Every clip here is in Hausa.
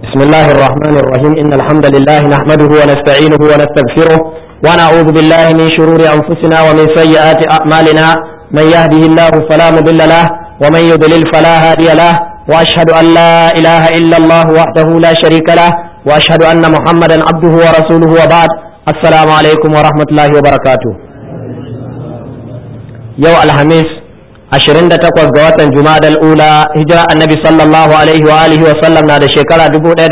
بسم الله الرحمن الرحيم إن الحمد لله نحمده ونستعينه ونستغفره ونعوذ بالله من شرور أنفسنا ومن سيئات أعمالنا من يهده الله فلا مضل له ومن يضلل فلا هادي له وأشهد أن لا إله إلا الله وحده لا شريك له وأشهد أن محمدا عبده ورسوله وبعد السلام عليكم ورحمة الله وبركاته يوم الخميس 28 ga watan Jumadal Ula hijira annabi sallallahu alaihi wa alihi wa sallam na da shekara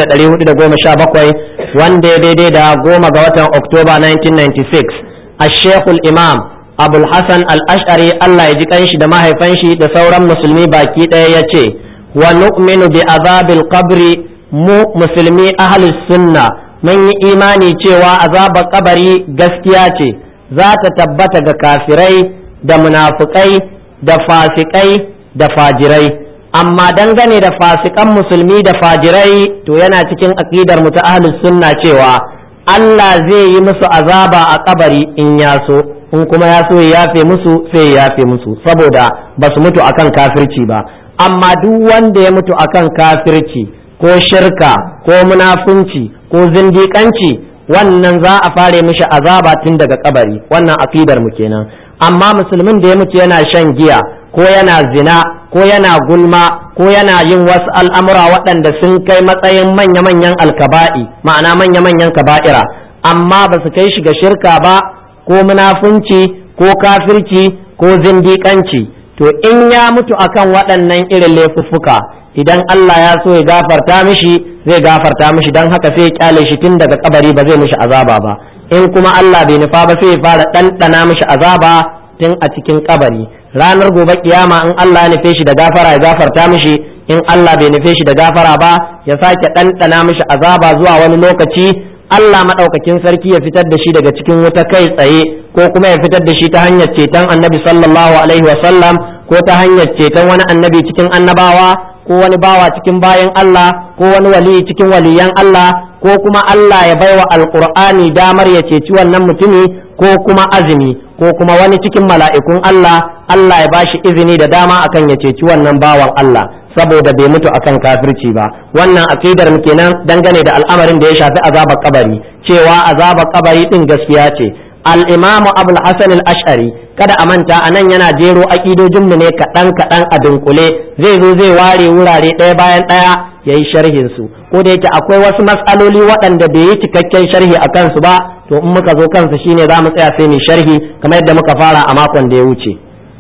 1417 wanda ya daidai da goma ga watan Oktoba 1996 Ash-Sheikh imam Abul Hassan Al-Ash'ari Allah ya ji kanshi da mahaifan shi da sauran musulmi baki ɗaya ya ce wa nu'minu bi azabil qabri mu musulmi ahlus sunna mun yi imani cewa azabar kabari gaskiya ce za ta tabbata ga kafirai da munafukai da fasikai da fajirai amma dangane da fasikan musulmi da fajirai to yana cikin aqidar mu ta ahlus sunna cewa Allah zai yi musu azaba a kabari in ya so in kuma ya so ya yafe musu sai ya yafe musu saboda ba su mutu akan kafirci ba amma duk wanda ya mutu akan kafirci ko shirka ko munafunci ko zindiƙanci wannan za a fare mishi azaba tun daga kabari wannan aqidar mu kenan amma musulmin da ya mutu yana shan giya ko yana zina ko yana gulma ko yana yin wasu al'amura waɗanda sun kai matsayin manya-manyan alkaba'i ma'ana manya-manyan kaba'ira amma ba su kai shi ga shirka ba ko munafunci ko kafirci ko zindiƙanci to in ya mutu akan waɗannan irin laifuffuka idan Allah ya so ya gafarta mishi zai gafarta mishi don haka sai ya kyale shi tun daga kabari ba zai mishi azaba ba in kuma Allah bai nufa ba sai ya fara ɗanɗana mishi azaba tun a cikin kabari ranar gobe kiyama in Allah ya nufe shi da gafara ya gafarta mishi in Allah bai nufe shi da gafara ba ya sake ɗanɗana mishi azaba zuwa wani lokaci Allah maɗaukakin sarki ya fitar da shi daga cikin wuta kai tsaye ko kuma ya fitar da shi ta hanyar ceton annabi sallallahu alaihi wa sallam ko ta hanyar ceton wani annabi cikin annabawa ko wani bawa cikin bayan Allah ko wani wali cikin waliyan Allah ko kuma Allah ya baiwa alqur'ani damar ya ceci wannan mutumi ko kuma azumi ko kuma wani cikin mala'ikun Allah Allah ya bashi izini da dama akan ya ceci wannan bawan Allah saboda bai mutu akan kafirci ba wannan aqidar mu kenan dangane da al'amarin da ya shafi azabar kabari cewa azabar kabari din gaskiya ce al-imamu abul hasan al-ash'ari kada a manta anan yana jero aqidojin mu ne kadan kadan a dunkule zai zo zai ware wurare ɗaya bayan ɗaya yayi sharhin su ko da yake akwai wasu matsaloli waɗanda bai yi cikakken sharhi a kansu ba to in muka zo kansu shine za mu tsaya sai mu sharhi kamar yadda muka fara a makon da ya wuce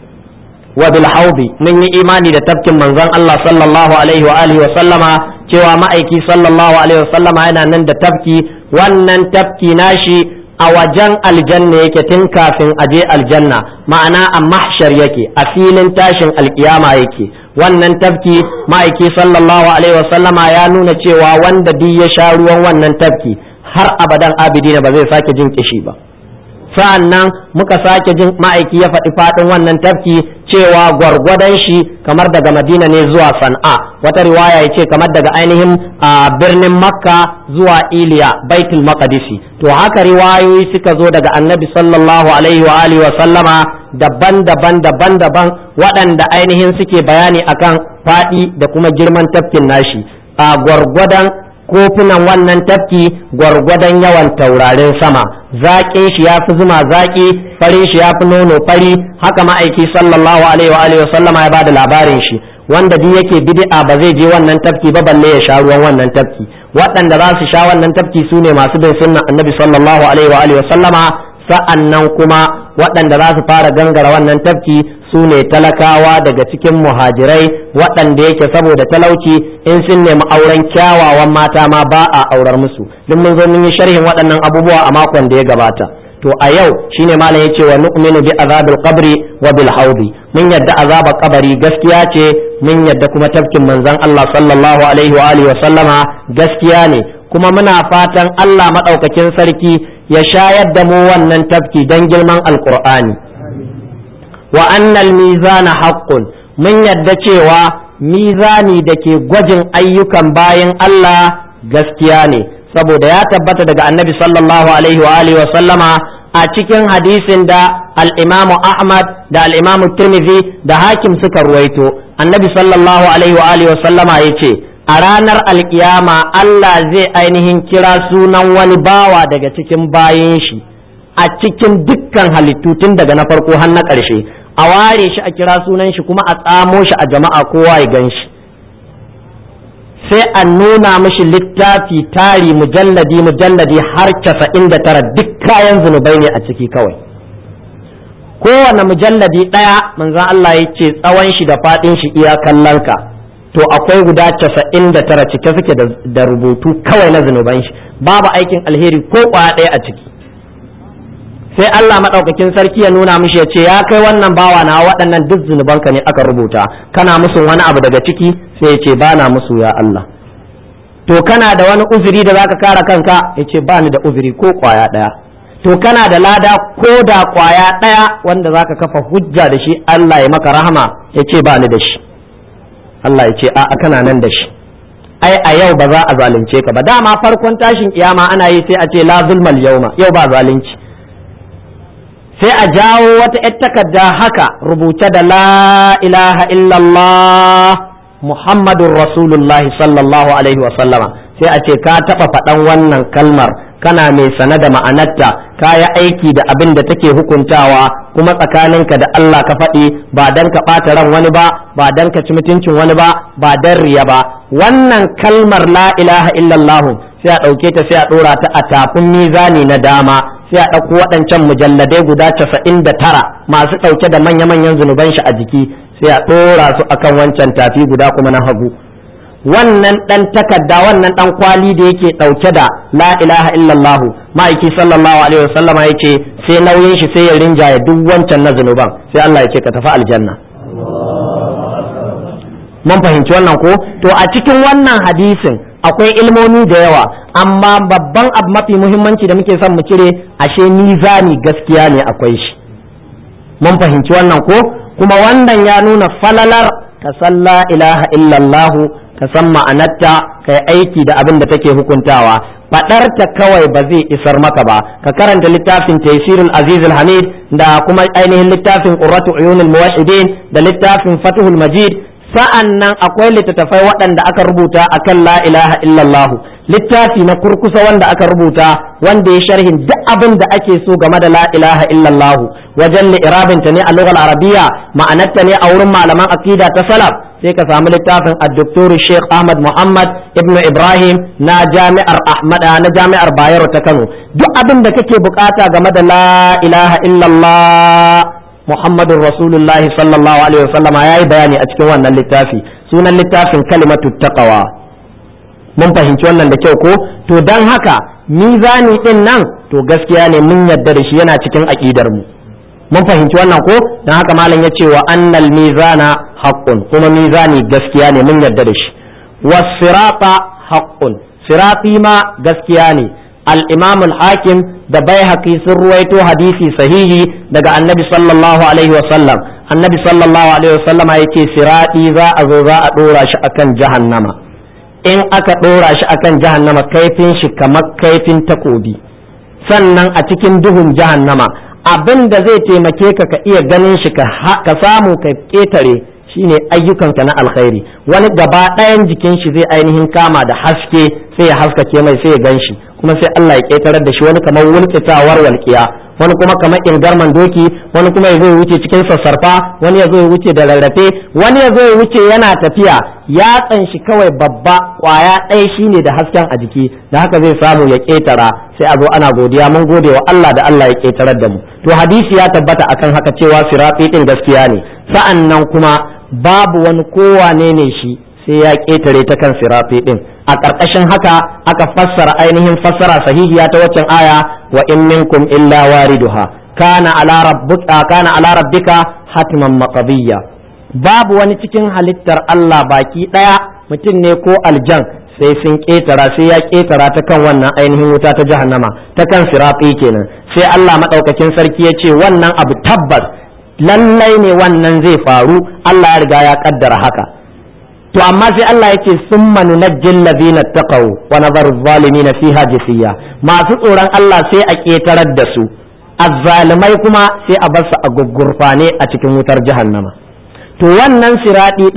wa bil haudi mun yi imani da tafkin manzon Allah sallallahu alaihi wa alihi wa sallama cewa ma'aiki sallallahu alaihi wa sallama yana nan da tafki wannan tafki nashi a wajen aljanna yake tun kafin aje aljanna ma'ana a mahshar yake a filin tashin alkiyama yake wannan tafki ma'aiki sallallahu alaihi wa sallama ya nuna cewa wanda duk ya sha ruwan wannan tafki har abadan abidina ba zai sake jin kishi ba sa'an nan muka sake jin ma'aiki ya faɗi faɗin wannan tafki cewa gwargwadon shi kamar daga madina ne zuwa san'a wata riwaya ya ce kamar daga ainihin birnin makka zuwa iliya baitul maqdisi to haka riwayoyi suka zo daga annabi sallallahu alaihi wa alihi wa sallama daban-daban daban-daban waɗanda ainihin suke bayani akan faɗi da kuma girman tafkin nashi a gwargwadon kofunan wannan tafki gwargwadon yawan taurarin sama zaƙin shi ya fi zuma zaƙi farin shi ya fi nono fari haka ma'aiki sallallahu alaihi wa alihi sallama ya bada labarin shi wanda duk yake bid'a ba zai je wannan tafki ba balle ya sha ruwan wannan tafki waɗanda za su sha wannan tafki su ne masu bin sunnan annabi sallallahu alaihi wa alihi sallama sa'annan kuma waɗanda za su fara gangara wannan tafki su ne talakawa daga cikin muhajirai waɗanda yake saboda talauci in sun nemi auren kyawawan mata ma ba a aurar musu duk mun zo mun yi sharhin waɗannan abubuwa a makon da ya gabata to a yau shine malam yace wa nu'minu bi azabil qabri wa bil haudi mun yadda azabar kabari gaskiya ce mun yadda kuma tafkin manzon Allah sallallahu alaihi wa alihi wa sallama gaskiya ne kuma muna fatan Allah madaukakin sarki ya shayar da mu wannan tafki dan girman alqur'ani wa annal mizana haqqun mun yadda cewa mizani da ke gwajin ayyukan bayan Allah gaskiya ne saboda ya tabbata daga annabi sallallahu alaihi wa alihi wa sallama a cikin hadisin da al-Imam Ahmad da al-Imam Tirmidhi da Hakim suka ruwaito annabi sallallahu alaihi wa alihi wa sallama yace a ranar alkiyama Allah zai ainihin kira sunan wani bawa daga cikin bayan shi a cikin dukkan halittu tun daga na farko har na ƙarshe a ware shi a kira sunan shi kuma a tsamo shi a jama'a kowa ya gan shi sai a nuna mishi littafi tari mujalladi mujalladi har casa'in da tara duk kayan zunubai ne a ciki kawai kowane mujalladi ɗaya manzan Allah ya ce tsawon shi da faɗin shi iya kallon ka to akwai guda casa'in da tara cike suke da rubutu kawai na zunuban shi babu aikin alheri ko kwaya ɗaya a ciki sai Allah maɗaukakin sarki ya nuna mishi ya ce ya kai wannan bawa na waɗannan duk zunubanka ne aka rubuta kana musu wani abu daga ciki sai ya ce ba na musu ya Allah to kana da wani uzuri da zaka kare kanka ya ce ba ni da uzuri ko kwaya ɗaya to kana da lada ko da kwaya ɗaya wanda zaka kafa hujja da shi Allah ya maka rahama ya ce ba ni da shi Allah ya ce a kana nan da shi ai a yau ba za a zalunce ka ba dama farkon tashin kiyama ana yi sai a ce la zulmal yauma yau ba zalunci sai a jawo wata ‘yar takarda haka rubuce da la ilaha illallah Muhammadun Rasulullahi sallallahu Alaihi wasallama sai a ce ka taɓa faɗan wannan kalmar kana mai sane da ma'anarta ka yi aiki da abin da take hukuntawa kuma tsakaninka da Allah ka faɗi ba dan ka ɓata ran wani ba ba dan ka ci mutuncin wani ba ba dan riya ba wannan kalmar la ilaha illallah sai a ɗauke ta sai a ɗora ta a tafin mizani na dama sai a ɗauko waɗancan mujalladai guda casa'in da tara masu ɗauke da manya-manyan zunuban shi a jiki sai a ɗora su akan wancan tafi guda kuma na hagu wannan ɗan takarda wannan ɗan kwali da yake ɗauke da la ilaha illallahu ma'aiki sallallahu alaihi wasallam ya ce sai nauyin shi sai ya rinjaye duk wancan na zunuban sai Allah ya ce ka tafi aljanna mun fahimci wannan ko to a cikin wannan hadisin akwai ilmomi da yawa amma babban abu mafi muhimmanci da muke son mu cire ashe mizani gaskiya ne akwai shi mun fahimci wannan ko kuma wannan ya nuna falalar ka san la ilaha illallah ka san ma'anarta kai aiki da abin da take hukuntawa faɗarta kawai ba zai isar maka ba ka karanta littafin taysirul aziz hamid da kuma ainihin littafin qurratu uyunul muwahhidin da littafin fathul majid sa'an nan akwai littattafai waɗanda aka rubuta akan la ilaha illallahu littafi na kurkusa wanda aka rubuta wanda ya sharhin duk abin da ake so game da la ilaha illallahu wajen li'irabinta ne a lughal arabiya ma'anarta ne a wurin malaman aqida ta salaf sai ka samu littafin ad-doktor Sheikh Ahmad Muhammad ibn Ibrahim na jami'ar Ahmad na jami'ar Bayero ta Kano duk abin da kake bukata game da la ilaha illallah Muhammadun Rasulullahi sallallahu alaihi wasallama ya yi bayani a cikin wannan littafi sunan littafin kalimatu taqwa mun fahimci wannan da kyau ko to dan haka mizani din nan to gaskiya ne mun yarda da shi yana cikin aqidar mu mun fahimci wannan ko dan haka malam ya ce wa annal mizana haqqun kuma mizani gaskiya ne mun yarda da shi was sirata haqqun sirati ma gaskiya ne الإمام الحاكم da baihaqi sun ruwaito hadisi sahihi daga annabi sallallahu alaihi wasallam annabi sallallahu alaihi wasallam yake siradi za a zo za a dora shi akan jahannama in aka dora shi akan jahannama kaifin shi kamar kaifin takobi sannan a cikin duhun jahannama abin da zai taimake ka ka iya ganin shi ka samu ka ketare shine ayyukanka na alkhairi wani gaba ɗayan jikin shi zai ainihin kama da haske sai ya haskake mai sai ya gan shi kuma sai Allah ya ƙetarar da shi wani kamar wulkitawar walƙiya wani kuma kamar ingarman doki wani kuma ya zo ya wuce cikin sassarfa wani ya zo ya wuce da rarrafe wani ya zo ya wuce yana tafiya yatsan shi kawai babba kwaya ɗaya shine da hasken a jiki da haka zai samu ya ƙetara sai a zo ana godiya mun gode wa Allah da Allah ya ƙetarar da mu to hadisi ya tabbata akan haka cewa sirati din gaskiya ne sa'an nan kuma babu wani kowane ne shi sai ya ƙetare ta kan sirafi ɗin a ƙarƙashin haka aka fassara ainihin fassara sahihiya ta waccan aya wa in minkum illa wariduha kana ala rabbika kana ala rabbika hatman maqdiyya babu wani cikin halittar Allah baki ɗaya mutum ne ko aljan sai sun ƙetara sai ya ƙetara ta kan wannan ainihin wuta ta jahannama ta kan sirafi kenan sai Allah madaukakin sarki ya ce wannan abu tabbas lallai ne wannan zai faru Allah ya riga ya kaddara haka to amma sai Allah yake summa nunajjil ladina taqaw wa nadharu zalimin fiha jisiya masu tsoron Allah sai a ketarar da su azzalimai kuma sai a bar su a gugurfane a cikin wutar jahannama to wannan siradi din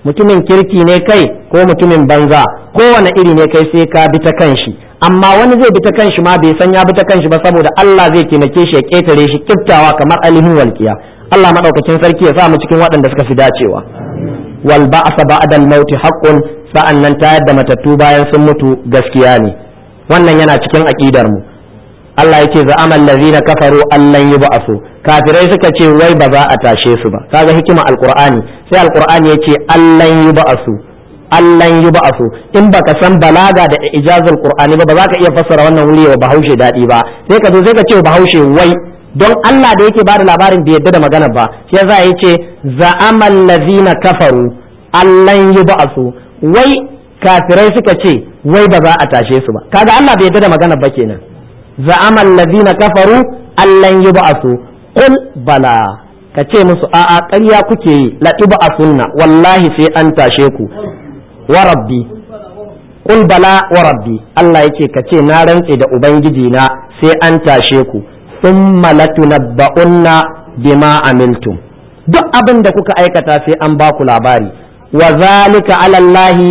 mutumin kirki ne kai ko mutumin banza kowane iri ne kai sai ka bi ta kanshi amma wani zai bi ta kanshi ma bai san ya bi ta kanshi ba saboda Allah zai taimake shi ya ketare shi kiftawa kamar alihin walkiya Allah madaukakin sarki ya sa mu cikin waɗanda suka fi dacewa wal ba'sa ba'da al-maut haqqun sa'annan tayar da matattu bayan sun mutu gaskiya ne wannan yana cikin aqidar mu Allah yake za'ama allazina kafaru allan yub'asu kafirai suka ce wai ba za a tashe su ba kaga hikima alqur'ani sai alqur'ani yace allan yub'asu allan yub'asu in baka san balaga da ijazul qur'ani ba ba za ka iya fassara wannan wuri wa bahaushe dadi ba sai ka zo sai ka ce bahaushe wai don Allah da yake bada labarin bai yadda da magana ba shi yasa yace za'ama allazina kafaru allan yub'asu wai kafirai suka ce wai ba za a tashe su ba kaga Allah bai yadda da magana ba kenan za'ama allazina kafaru allan yub'asu qul bala ka ce musu a'a ƙarya kuke yi la tub'asunna wallahi sai an tashe ku wa rabbi qul bala wa rabbi Allah yake ka ce na rantse da ubangiji na sai an tashe ku thumma latunabba'unna bima amiltum duk abin da kuka aikata sai an ba ku labari wa zalika ala Allahi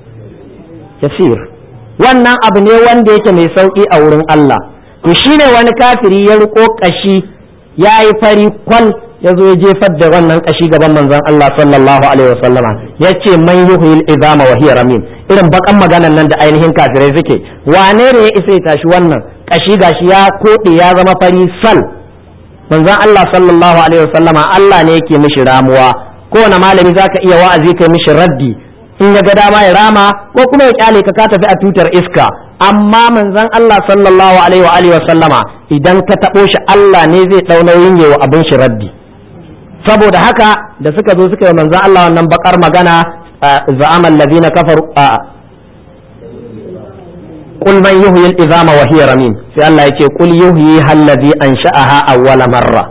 yasir wannan abu ne wanda yake mai sauki a wurin Allah to shine wani kafiri ya riko kashi ya yi fari kwal ya zo ya jefar da wannan kashi gaban manzon Allah sallallahu alaihi wasallama ya ce man yuhyil izama wa hiya ramin irin bakan maganan nan da ainihin kafirai suke wane ne ya isa ya tashi wannan kashi gashi ya kode ya zama fari sal manzon Allah sallallahu alaihi wasallama Allah ne yake mishi ramuwa kowane malami zaka iya wa'azi kai mishi raddi in ya ga dama ya rama ko kuma ya kyale ka ka tafi a tutar iska amma manzon Allah sallallahu alaihi wa alihi wa sallama idan ka tabo shi Allah ne zai dau nauyin yawa abin shi raddi saboda haka da suka zo suka yi manzon Allah wannan bakar magana za'ama alladhina kafaru قل من يحيي العظام وهي رميم sai Allah yake qul yuhyi alladhi ansha'aha awwala marra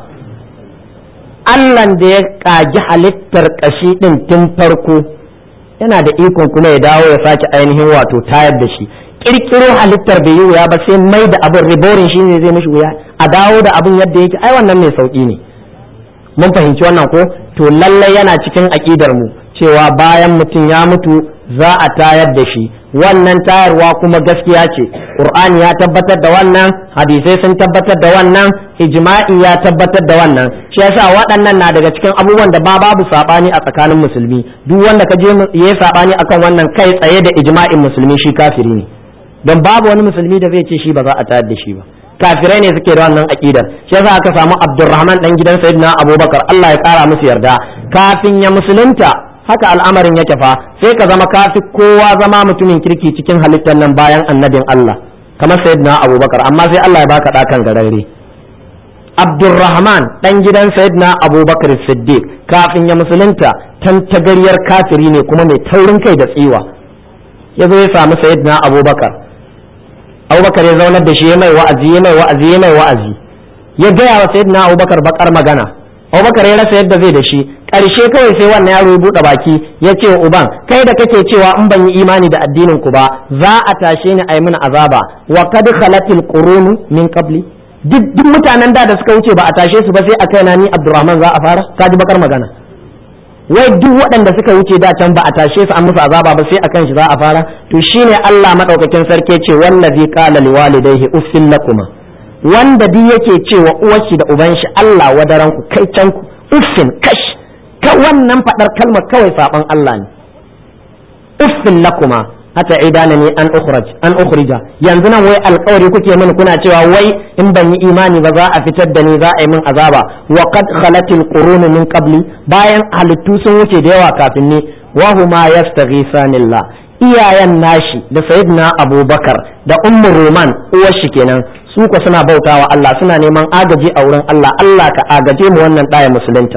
Allah da ya kaji halittar kashi din tun farko yana da ikon kuma ya dawo ya sake ainihin wato tayar da shi kirkiro halittar bai yi wuya ba sai mai da abin riborin shi ne zai mishi wuya a dawo da abin yadda yake ai wannan mai sauki ne mun fahimci wannan ko to lallai yana cikin aƙidar mu cewa bayan mutum ya mutu za a tayar da shi wannan tayarwa kuma gaskiya ce qur'ani ya tabbatar da wannan hadisai sun tabbatar da wannan ijma'i ya tabbatar da wannan shi yasa waɗannan na daga cikin abubuwan da ba babu sabani a tsakanin musulmi duk wanda ka je ya sabani akan wannan kai tsaye da ijma'in musulmi shi kafiri ne don babu wani musulmi da zai ce shi ba za a tayar da shi ba kafirai ne suke da wannan aqidar shi yasa aka samu Abdurrahman dan gidan Sayyidina Abubakar Allah ya kara musu yarda kafin ya musulunta haka al'amarin yake fa sai ka zama kafi kowa zama mutumin kirki cikin halittar nan bayan annabin Allah kamar Sayyidina Abubakar amma sai Allah ya baka dakan gararre Abdurrahman dan gidan Sayyidina Abubakar Siddiq kafin ya musulunta tantagaryar kafiri ne kuma mai taurin kai da tsiwa ya zo ya samu Sayyidina Abubakar abubakar ya zaunar da shi ya mai wa'azi ya mai wa'azi ya mai wa'azi ya gaya wa sayyidina abubakar bakar magana abubakar ya rasa yadda zai da shi ƙarshe kawai sai wannan yaro ya buɗe baki ya ce wa uban kai da kake cewa in ban yi imani da addinin ku ba za a tashe ni a yi mini azaba wa kad khalatil qurunu min qabli duk duk mutanen da da suka wuce ba a tashe su ba sai a kaina ni abdurrahman za a fara ka ji bakar magana wai duk waɗanda suka wuce da can ba a tashe su an musu azaba ba sai akan shi za a fara to shine Allah madaukakin sarki ce wallazi qala liwalidayhi uffil lakuma wanda duk yake cewa uwar shi da uban shi Allah wadaran ku kai can ku uffin kash ka wannan fadar kalmar kawai saban Allah ne uffin lakuma hata idana ne an ukhraj an ukhrija yanzu nan wai alƙawari kuke mini kuna cewa wai in ban yi imani ba za a fitar da ni za a yi min azaba wa qad khalatil qurun min qabli bayan halittu sun wuce da yawa kafin ni wa huma yastaghisanillah iyayen nashi da sayyidina abubakar da ummu roman uwar shi kenan su ko suna bautawa Allah suna neman agaji a wurin Allah Allah ka agaje mu wannan ɗaya musulunta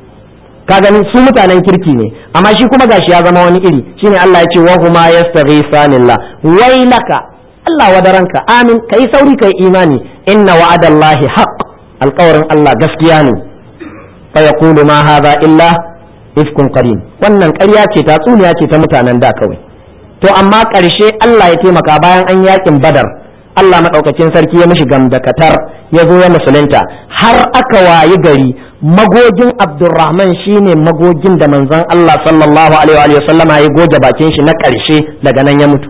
ka gani su mutanen kirki ne amma shi kuma gashi ya zama wani iri shine Allah ya ce wa huma yastaghisanillah wailaka Allah wadaranka amin kai sauri kai imani inna wa'adallahi haqq alƙawarin Allah gaskiya ne fa yaqulu ma hadha illa ifkun qarin wannan ƙarya ce ta tsuniya ce ta mutanen da kawai to amma ƙarshe Allah ya taimaka bayan an yakin badar Allah maɗaukacin sarki ya mishi gamdakatar ya zo ya musulunta har aka wayi gari magogin abdurrahman shine magogin da manzon Allah sallallahu alaihi wa sallama ya goge bakin shi na ƙarshe daga nan ya mutu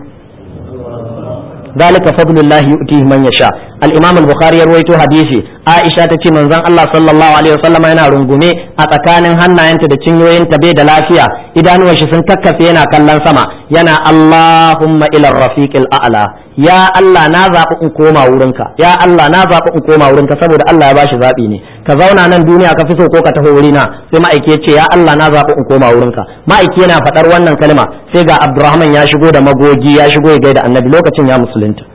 ذلك فضل الله يؤتيه من يشاء الامام البخاري يروي حديثي عائشه تتي منزon Allah sallallahu alaihi wasallam yana rungume a tsakanin hannayenta da cinyoyinta bai da lafiya idanuwan shi sun kakkafe yana kallon sama yana Allahumma ila rafiqil a'la ya Allah na zaɓi in koma wurinka ya Allah na zaɓi in koma wurinka saboda Allah ya bashi zaɓi ne ka zauna nan duniya ka fi so ko ka taho wurina sai ma'aiki ya ce ya Allah na zaɓi in koma wurinka ma'aiki yana faɗar wannan kalma sai ga Abdurrahman ya shigo da magogi ya shigo ya gaida annabi lokacin ya musulunta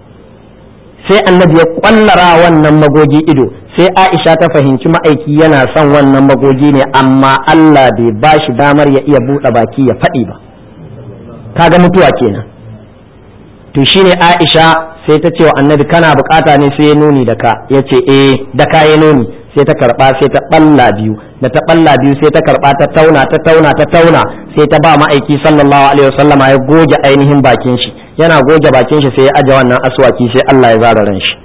sai annabi ya kwallara wannan magogi ido sai Aisha ta fahimci ma'aiki yana son wannan magogi ne amma Allah bai bashi damar ya iya buɗe baki ya faɗi ba kaga mutuwa kenan to shine Aisha sai ta ce wa annabi kana bukata ne sai ya nuni da ka ya ce eh da ka ya nuni sai ta karba sai ta balla biyu da ta balla biyu sai ta karba ta tauna ta tauna ta tauna sai ta ba ma'aiki sallallahu alaihi wasallama ya goge ainihin bakin shi yana goge bakin shi sai ya aje wannan aswaki sai Allah ya zara ran shi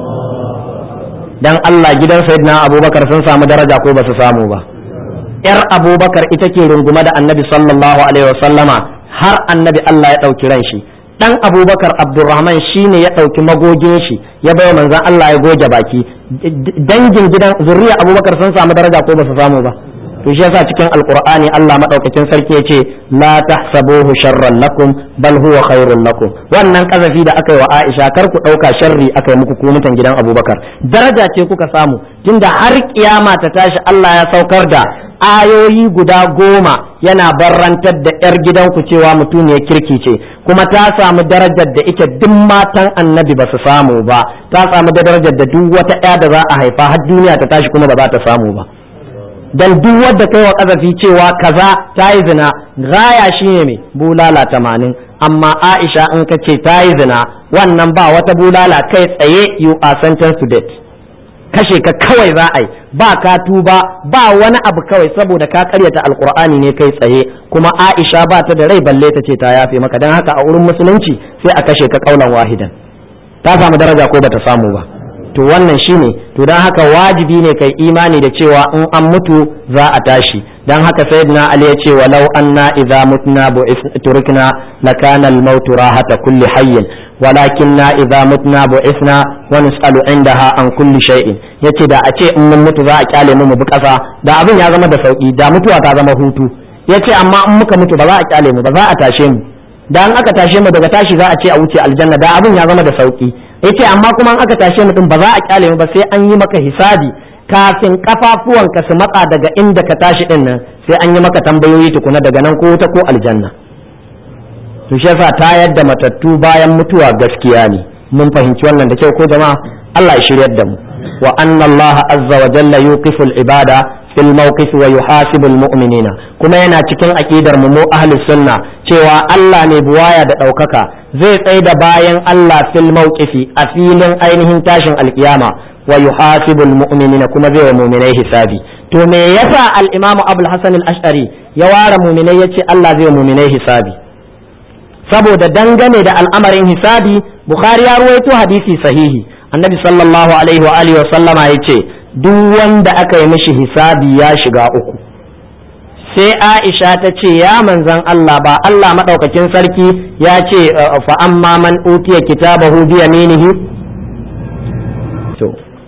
dan Allah gidan sayyidina Abubakar sun samu daraja ko ba su samu ba yar Abubakar ita ke rungume da annabi sallallahu alaihi wasallama har annabi Allah ya ɗauki ran shi dan abubakar abdurrahman shine ya ɗauki magogin shi ya bai manzan Allah ya goge baki dangin gidan zuriya abubakar sun samu daraja ko ba su samu ba to shi yasa cikin alqur'ani Allah madaukakin sarki yace la tahsabuhu sharran lakum bal huwa khairun lakum wannan kazafi da aka yi wa Aisha kar ku dauka sharri aka yi muku ku mutan gidan Abubakar daraja ce kuka samu tunda har kiyama ta tashi Allah ya saukar da ayoyi guda goma yana barrantar da 'yar gidanku cewa mutum ya kirki ce kuma ta samu darajar da ita duk matan annabi ba su samu ba ta samu da darajar da duk wata 'ya da za a haifa har duniya ta tashi kuma ba za ta samu ba dan duk wadda kai wa kazafi cewa kaza ta yi zina gaya shine mai bulala tamanin amma aisha in ka ce ta yi zina wannan ba wata bulala kai tsaye you are sentenced to death kashe ka kawai za a yi ba ka tuba ba wani abu kawai saboda ka karyata alkur'ani ne kai tsaye kuma aisha ba ta da rai balle ta ce ta yafe maka don haka a wurin musulunci sai a kashe ka kaulan wahidan ta samu daraja ko bata samu ba to wannan shine to don haka wajibi ne kai imani da cewa in an mutu za a tashi don haka sayyidina ali ya ce walau anna idza mutna turikna lakana al-maut rahata kulli hayyin walakinna idza mutna bu'ithna wa nus'alu indaha an kulli shay'in yace da a ce in mun mutu za a kyale mu mu bi kasa da abin ya zama da sauki da mutuwa ta zama hutu yace amma in muka mutu ba za a kyale mu ba za a tashe mu da an aka tashe mu daga tashi za a ce a wuce aljanna da abin ya zama da sauki yace amma kuma an aka tashe mu din ba za a kyale mu ba sai an yi maka hisabi kafin kafafuwanka su matsa daga inda ka tashi din nan sai an yi maka tambayoyi tukuna daga nan ko wuta ko aljanna to shi yasa ta yadda matattu bayan mutuwa gaskiya ne mun fahimci wannan da kyau ko jama'a Allah ya shiryar da mu wa anna Allah azza wa jalla yuqifu al-ibada fil mawqif wa yuhasibu al-mu'minina kuma yana cikin aqidar mu mu ahli sunna cewa Allah ne buwaya da daukaka zai tsaye da bayan Allah fil mawqifi a filin ainihin tashin alkiyama wa yuhasibu al-mu'minina kuma zai wa mu'minai hisabi to me yasa al-imamu abul hasan al-ash'ari ya ware mu'minai yace Allah zai wa mu'minai hisabi saboda dangane da al'amarin hisabi bukhari ya ruwaito hadisi sahihi annabi sallallahu alaihi wa alihi wa sallama yace duk wanda aka yi mishi hisabi ya shiga uku sai aisha ta ce ya manzan Allah ba Allah madaukakin sarki ya ce fa amma man utiya kitabahu bi yaminihi to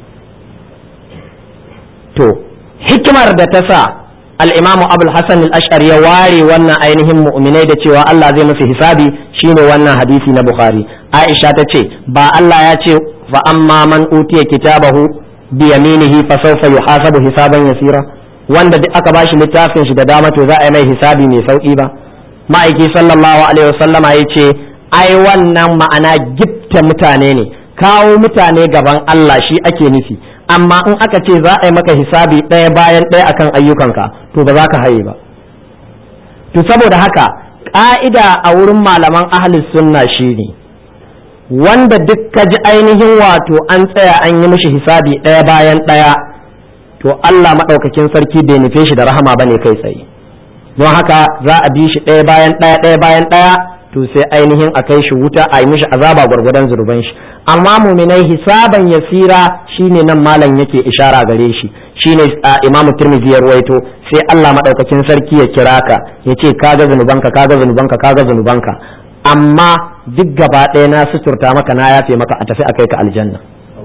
to hikimar da ta sa al'imamu abul hassan al'ashar ya ware wannan ainihin mu'minai da cewa Allah zai musu hisabi shine wannan hadisi na bukhari aisha ta ce ba Allah ya ce fa amma man utiya kitabahu bi yaminihi fa sawfa yuhasabu hisaban yasira wanda duk aka bashi littafin shi da dama to za a yi mai hisabi mai sauki ba ma'aiki sallallahu alaihi wasallama ya ce ai wannan ma'ana gifta mutane ne kawo mutane gaban Allah shi ake nufi amma in aka ce za a yi maka hisabi ɗaya bayan ɗaya akan ayyukanka to ba za ka haye ba to saboda haka ƙa'ida a wurin malaman ahlus sunna shine wanda duk ka ji ainihin wato an tsaya an yi mishi hisabi ɗaya bayan ɗaya to Allah maɗaukakin sarki bai nufe shi da rahama ba ne kai tsaye don haka za a bi shi ɗaya bayan ɗaya ɗaya bayan ɗaya to sai ainihin a kai shi wuta a yi mishi azaba gwargwadon zurban shi amma muminai hisaban yasira shine nan malam yake ishara gare shi shine imamu tirmidhi ya ruwaito sai Allah madaukakin sarki ya kira ka ya ce kaga zunubanka kaga zunubanka kaga zunubanka amma duk gaba ɗaya na suturta maka na yafe maka a tafi a kai ka aljanna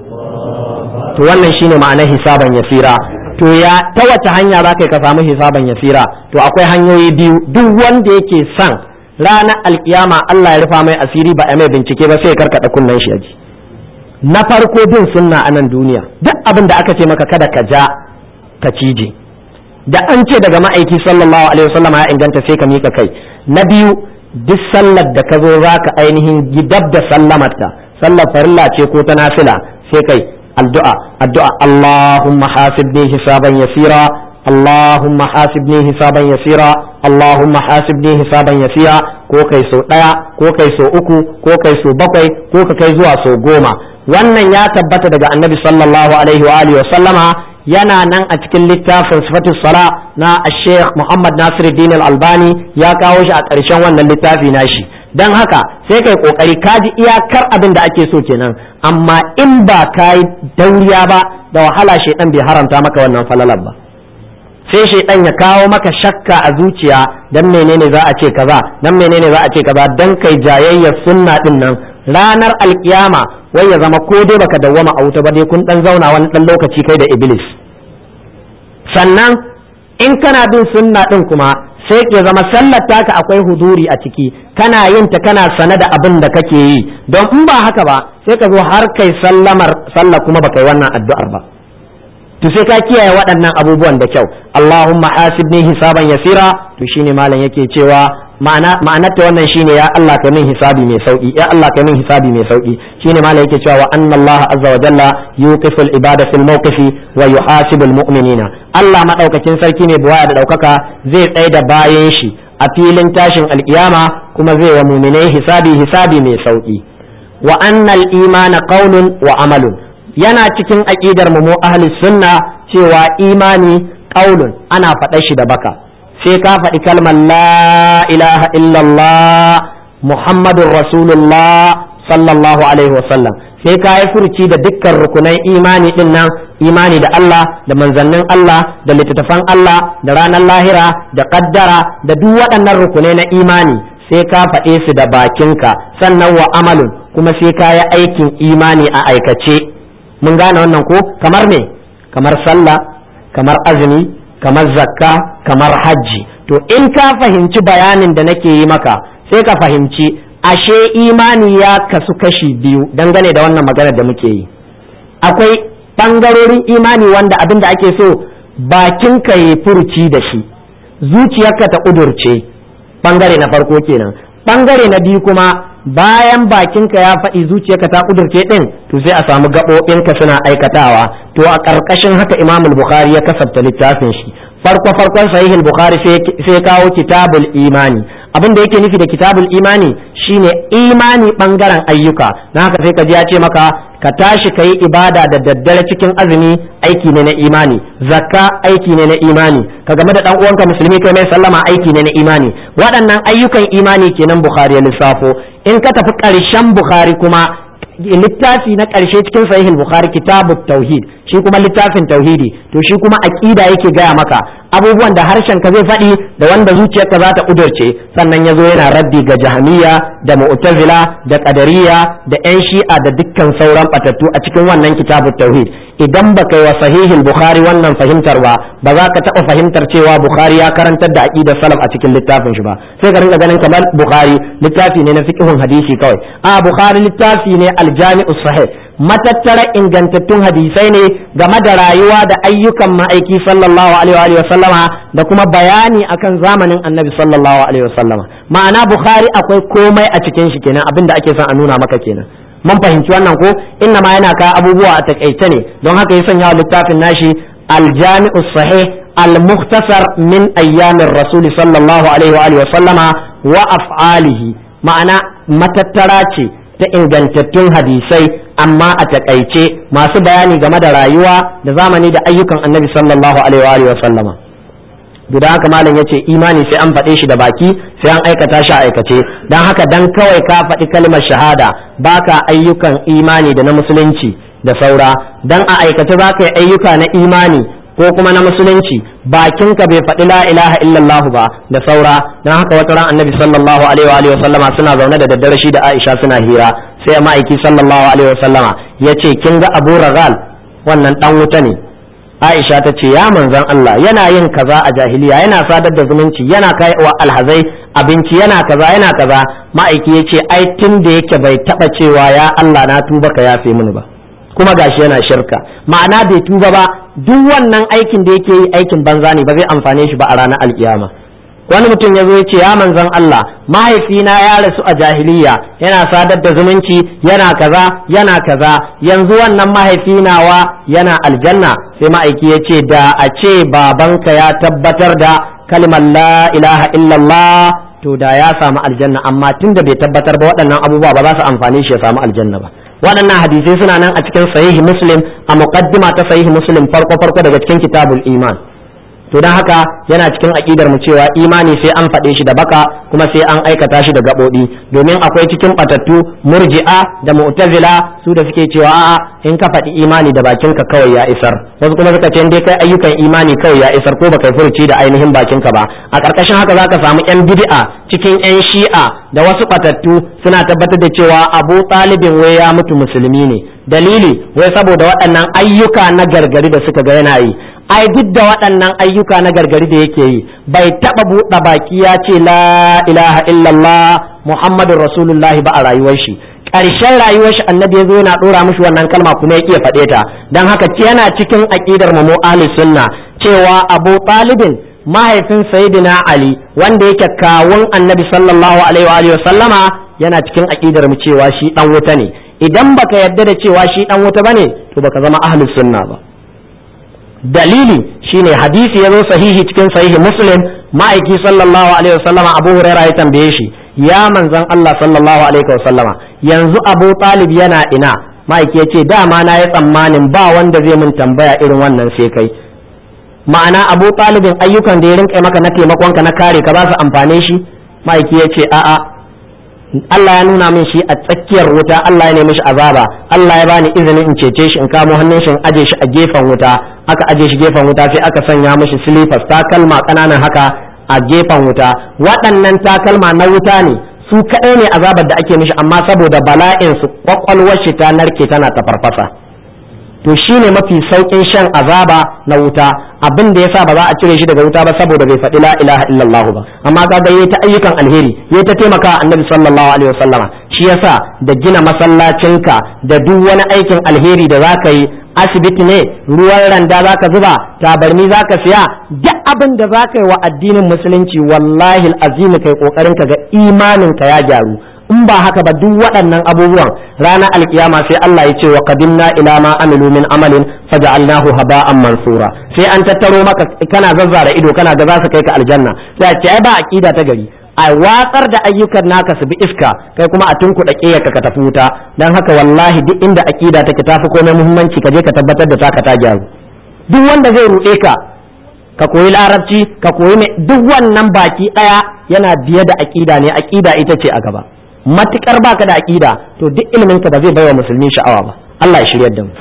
to wannan shine ma'anar hisaban yasira to ya ta wace hanya za ka samu hisaban yasira to akwai hanyoyi biyu duk wanda yake son ranar alkiyama Allah ya rufa mai asiri ba a mai bincike ba sai ya karkada kunnen shi aji na farko bin sunna a nan duniya duk abin da aka ce maka kada ka ja ka cije da an ce daga ma'aiki sallallahu alaihi wasallam ya inganta sai ka mika kai na biyu duk sallar da ka zo za ka ainihin gidab da sallamarta sallar farilla ce ko ta nafila sai kai addu'a addu'a Allahumma hasibni hisaban yasira Allahumma hasibni hisaban yasira Allahumma hasibni hisaban yasira ko kai so daya ko kai so uku ko kai so bakwai ko ka kai zuwa so goma wannan ya tabbata daga annabi sallallahu alaihi wa alihi wa sallama yana nan a cikin littafin sifatus sala na Sheikh Muhammad Nasiruddin Al-Albani ya kawo shi a ƙarshen wannan littafi nashi dan haka sai kai kokari kaji iyakar abin da ake so kenan amma in ba kai dauriya ba da wahala shedan bai haramta maka wannan falalar ba sai shaidan ya kawo maka shakka a zuciya dan menene za a ce kaza dan menene za a ce kaza dan kai jayayyar sunna din nan ranar alkiyama wai ya zama ko dai baka dawwama a wuta ba dai kun dan zauna wani dan lokaci kai da iblis sannan in kana bin sunna din kuma sai ya zama sallar taka akwai huduri a ciki kana yin ta kana sane da abin da kake yi don in ba haka ba sai ka zo har kai sallamar sallah kuma baka yi wannan addu'ar ba to sai ka kiyaye waɗannan abubuwan da kyau Allahumma hasibni hisaban yasira to shine malam yake cewa ma'ana ma'anar ta wannan shine ya Allah ka min hisabi mai sauki ya Allah ka min hisabi mai sauki shine malam yake cewa wa anna Allah azza wa jalla yuqiful ibada fil mawqifi wa yuhasibul mu'minina Allah madaukakin sarki ne buwaya da daukaka zai tsaye da bayan shi a filin tashin alkiyama kuma zai wa mu'minai hisabi hisabi mai sauki wa annal imana qaulun wa amalun yana cikin aƙidar mu mu ahli sunna cewa imani qaulun ana faɗa shi da baka sai ka faɗi kalmar la ilaha illallah muhammadun rasulullah sallallahu alaihi wasallam sai ka yi furci da dukkan rukunan imani din nan imani da Allah da manzannin Allah da littattafan Allah da ranar lahira da kaddara da duk waɗannan rukunai na imani sai ka faɗe su da bakinka sannan wa amalun kuma sai ka yi aikin imani a aikace mun gane wannan ko kamar me kamar sallah kamar azumi kamar zakka kamar hajji to in ka fahimci bayanin da nake yi maka sai ka fahimci ashe imani ya kasu kashi biyu dangane da wannan maganar da muke yi akwai ɓangarorin imani wanda abin da ake so bakinka ya furuci da shi zuciyarka ta ƙudurce ɓangare na farko kenan ɓangare na biyu kuma bayan bakinka ya faɗi zuciyarka ta kudurce ɗin to sai a samu gaɓoɓinka suna aikatawa to a ƙarƙashin haka imam bukhari ya kasafta littafin shi farko farkon sahih bukhari sai kawo kitabul imani abin da yake nufi da kitabul imani shine imani bangaren ayyuka na haka sai ka ji ya ce maka ka tashi ka yi ibada da daddare cikin azumi aiki ne na imani zakka aiki ne na imani ka game da dan uwanka musulmi kai mai sallama aiki ne na imani waɗannan ayyukan imani kenan bukhari ya lissafo in ka tafi ƙarshen bukhari kuma littafi na ƙarshe cikin sahihul bukhari kitabut tauhid shi kuma littafin tauhidi to shi kuma aqida yake gaya maka abubuwan da harshen ka zai faɗi da wanda zuciyarka za ta ƙudurce sannan ya zo yana raddi ga jahamiya da mu'tazila da qadariya da yan shi'a da dukkan sauran batattu a cikin wannan kitabut tauhid idan baka yi wa sahihul bukhari wannan fahimtar ba ba za ka taɓa fahimtar cewa bukhari ya karantar da aqidar salaf a cikin littafin shi ba sai ka rinka ganin kamar bukhari littafi ne na fiqhun hadisi kawai a bukhari littafi ne aljami'us sahih matattara ingantattun hadisai ne game da rayuwa da ayyukan ma'aiki sallallahu alaihi wa sallama da kuma bayani akan zamanin annabi sallallahu alaihi wa sallama ma'ana bukhari akwai komai a cikin shi kenan abin da ake son a nuna maka kenan mun fahimci wannan ko inna ma yana ka abubuwa a takaice ne don haka ya sanya littafin nashi aljami'us sahih al-mukhtasar min ayyamin rasul sallallahu alaihi wa sallama wa af'alihi ma'ana matattara ce ta ingantattun hadisai amma a takaice masu bayani game da rayuwa da zamani da ayyukan annabi sallallahu alaihi wa sallama guda haka malam ya ce imani sai an faɗe shi da baki sai an aikata shi a aikace don haka dan kawai ka faɗi kalmar shahada baka ayyukan imani da na musulunci da saura dan a aikace za ka yi ayyuka na imani ko kuma na musulunci bakinka bai faɗi la ilaha illallah ba da saura don haka wata ran annabi sallallahu alaihi wa sallama suna zaune da daddare shi da Aisha suna hira sai ma'aiki sallallahu alaihi wa sallama ya ce kin ga Abu Ragal wannan dan wuta ne Aisha ta ce ya manzon Allah yana yin kaza a jahiliya yana sadar da zumunci yana kai wa alhazai abinci yana kaza yana kaza ma'aiki ya ce ai tun da yake bai taba cewa ya Allah na tuba ka yafe mini ba kuma gashi yana shirka ma'ana bai tuba ba duk wannan aikin da yake yi aikin banza ne ba zai amfane shi ba a ranar alkiyama wani mutum ya zo ya ce ya manzon Allah mahaifina ya rasu a jahiliya yana sadar da zumunci yana kaza yana kaza yanzu wannan mahaifinawa yana aljanna sai ma'aiki ya ce da a ce babanka ya tabbatar da kalmar la ilaha illallah to da ya samu aljanna amma tunda bai tabbatar ba waɗannan abubuwa ba za su amfane shi ya samu aljanna ba waɗannan hadisai suna nan a cikin sahihi muslim a muqaddima ta sahihi muslim farko farko daga cikin kitabul iman to don haka yana cikin aƙidar mu cewa imani sai an faɗe shi da baka kuma sai an aikata shi da gaɓoɓi domin akwai cikin batattu murji'a da mu'tazila su da suke cewa a'a in ka faɗi imani da bakinka kawai ya isar wasu kuma suka ce dai kai ayyukan imani kawai ya isar ko baka furuci da ainihin bakinka ba a ƙarƙashin haka zaka samu yan bid'a cikin yan shi'a da wasu batattu suna tabbatar da cewa abu talibin wai ya mutu musulmi ne dalili wai saboda waɗannan ayyuka na gargari da suka ga yana yi ai duk da waɗannan ayyuka na gargari da yake yi bai taɓa buɗe baki ya ce la ilaha illallah muhammadun rasulullah ba a rayuwar shi ƙarshen rayuwar shi annabi ya zo yana ɗora mishi wannan kalma kuma ya faɗe ta don haka yana cikin aƙidar mu ahli sunna cewa abu talibin mahaifin sayyidina ali wanda yake kawun annabi sallallahu alaihi wa sallama yana cikin aƙidar mu cewa shi dan wuta ne idan baka yarda da cewa shi dan wuta bane to baka zama ahli sunna ba dalili shine hadisi ya zo sahihi cikin sahihi muslim ma'aiki sallallahu alaihi wasallama abu huraira ya tambaye shi ya manzon Allah sallallahu alaihi wasallama yanzu abu talib yana ina ma'aiki ya ce dama na yi tsammanin ba wanda zai mun tambaya irin wannan sai kai ma'ana abu talibin ayyukan da ya rinka maka na taimakon ka na kare ka ba su amfane shi ma'aiki ya ce a'a Allah ya nuna min shi a tsakiyar wuta Allah ya nemi shi azaba Allah ya bani izinin in cece shi in kamo hannun shi in aje shi a gefen wuta aka aje shi gefen wuta sai aka sanya mishi silifas takalma kananan haka a gefen wuta waɗannan takalma na wuta ne su kaɗai ne azabar da ake mishi amma saboda bala'in su kwakwalwar shi ta narke tana ta farfasa to shine mafi saukin shan azaba na wuta abin da yasa ba za a cire shi daga wuta ba saboda bai faɗi la ilaha illallah ba amma kaga yayi ta ayyukan alheri yayi ta taimaka annabi sallallahu alaihi wasallama shi yasa da gina masallacinka da duk wani aikin alheri da zaka yi asibiti ne ruwan randa zaka zuba tabarni zaka siya duk abin da zaka yi wa addinin musulunci wallahi azimi kai kokarin ka ga imanin ka ya gyaru in ba haka ba duk waɗannan abubuwan ranar alkiyama sai Allah ya ce wa qadimna ila ma amilu min amalin faja'alnahu haba'an mansura sai an tattaro maka kana zazzara ido kana ga za su kai ka aljanna sai a ce ai ba aqida ta gari a watsar da ayyukan naka su bi iska kai kuma a tunkuɗa ƙeyarka ka tafi wuta dan haka wallahi duk inda aqida take tafi komai muhimmanci ka je ka tabbatar da taka ta gyaru duk wanda zai ruɗe ka ka koyi larabci ka koyi mai duk wannan baki ɗaya yana biye da aqida ne aqida ita ce a gaba matukar baka da aqida to duk ilimin ka ba zai baiwa musulmi sha'awa ba Allah ya shiryar da mu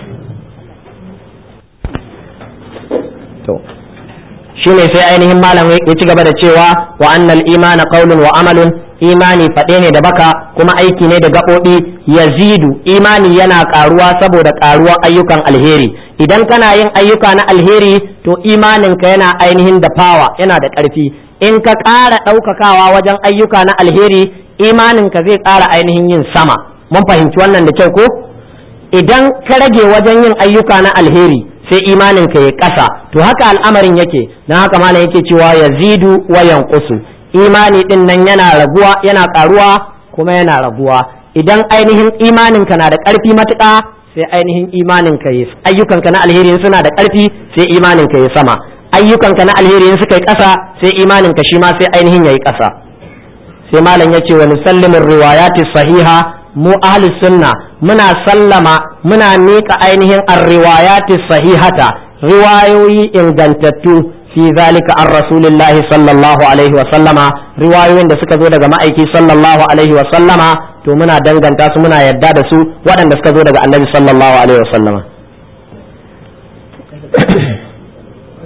to shine sai ainihin malam ya ci gaba da cewa wa annal imana qaulun wa amalun imani faɗe ne da baka kuma aiki ne da gaɓoɓi yazidu imani yana ƙaruwa saboda ƙaruwar ayyukan alheri idan kana yin ayyuka na alheri to imaninka yana ainihin da fawa yana da ƙarfi in ka ƙara ɗaukakawa wajen ayyuka na alheri imaninka zai ƙara ainihin yin sama mun fahimci wannan da kyau ko idan ka rage wajen yin ayyuka na alheri sai imaninka ya ƙasa to haka al'amarin yake don haka malam yake cewa ya zidu wa yanqusu imani din nan yana raguwa yana ƙaruwa kuma yana raguwa idan ainihin imaninka na da ƙarfi matuƙa sai ainihin imaninka ya ayyukanka na alheri suna da ƙarfi sai imaninka ya sama ayyukanka na alheri suka yi ƙasa sai imaninka shi ma sai ainihin ya yi ƙasa sai malam ya ce wa nusallimin riwayati sahiha mu ahli sunna muna sallama muna miƙa ainihin ar-riwayati sahihata riwayoyi ingantattu fi zalika an rasulillahi sallallahu alaihi wa sallama riwayoyin da suka zo daga ma'aiki sallallahu alaihi wa sallama to muna danganta su muna yadda da su waɗanda suka zo daga annabi sallallahu alaihi wa sallama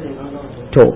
to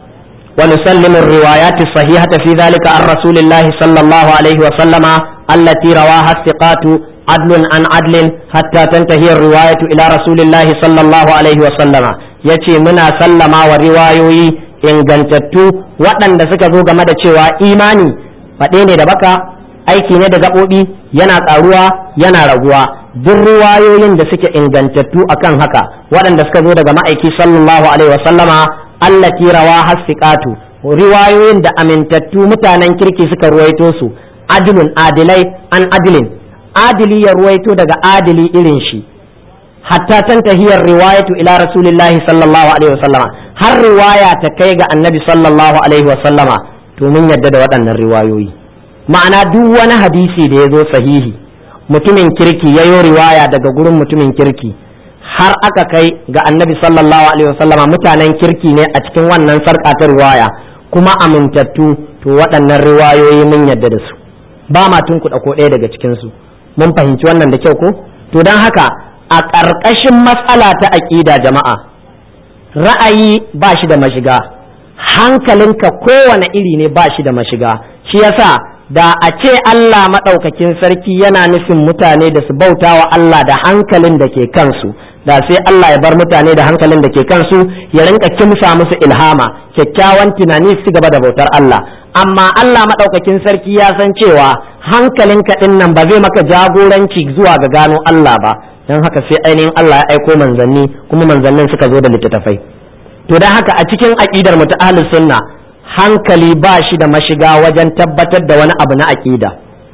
ونسلم الروايات الصحيحة في ذلك عن رسول الله صلى الله عليه وسلم التي رواها الثقات عدل عن عدل حتى تنتهي الرواية إلى رسول الله صلى الله عليه وسلم يتي منا سلم وروايوي ingantattu waɗanda suka zo game da cewa imani faɗe ne da baka aiki ne da gaɓoɓi yana ƙaruwa yana raguwa duk riwayoyin da suke ingantattu akan haka waɗanda suka zo daga ma'aiki sallallahu alaihi wasallama allati rawa hasiqatu riwayoyin da amintattu mutanen kirki suka ruwaito su adilun adilai an adilin adili ya ruwaito daga adili irin shi hatta tantahiyar riwayatu ila rasulillahi sallallahu alaihi wasallama har riwaya ta kai ga annabi sallallahu alaihi wasallama to mun yadda da waɗannan riwayoyi ma'ana duk wani hadisi da ya zo sahihi mutumin kirki ya yi riwaya daga gurin mutumin kirki har aka kai ga annabi sallallahu alaihi wasallama mutanen kirki ne a cikin wannan sarƙa ta riwaya kuma amintattu to waɗannan riwayoyi mun yadda da su ba ma tunkuɗa ko ɗaya daga cikinsu mun fahimci wannan da kyau ko to don haka a ƙarƙashin matsala ta aƙida jama'a ra'ayi ba shi da mashiga hankalinka kowane iri ne ba shi da mashiga shi yasa da a ce Allah maɗaukakin sarki yana nufin mutane da su bauta wa Allah da hankalin da ke kansu da sai Allah ya bar mutane da hankalin da ke kansu ya rinka kimsa musu ilhama kyakkyawan tunani su gaba da bautar Allah amma Allah maɗaukakin sarki ya san cewa hankalinka ɗin nan ba zai maka jagoranci zuwa ga gano Allah ba don haka sai ainihin Allah ya aiko manzanni kuma manzannin suka zo da littattafai to don haka a cikin aƙidar mu ta ahlus sunna hankali ba shi da mashiga wajen tabbatar da wani abu na aƙida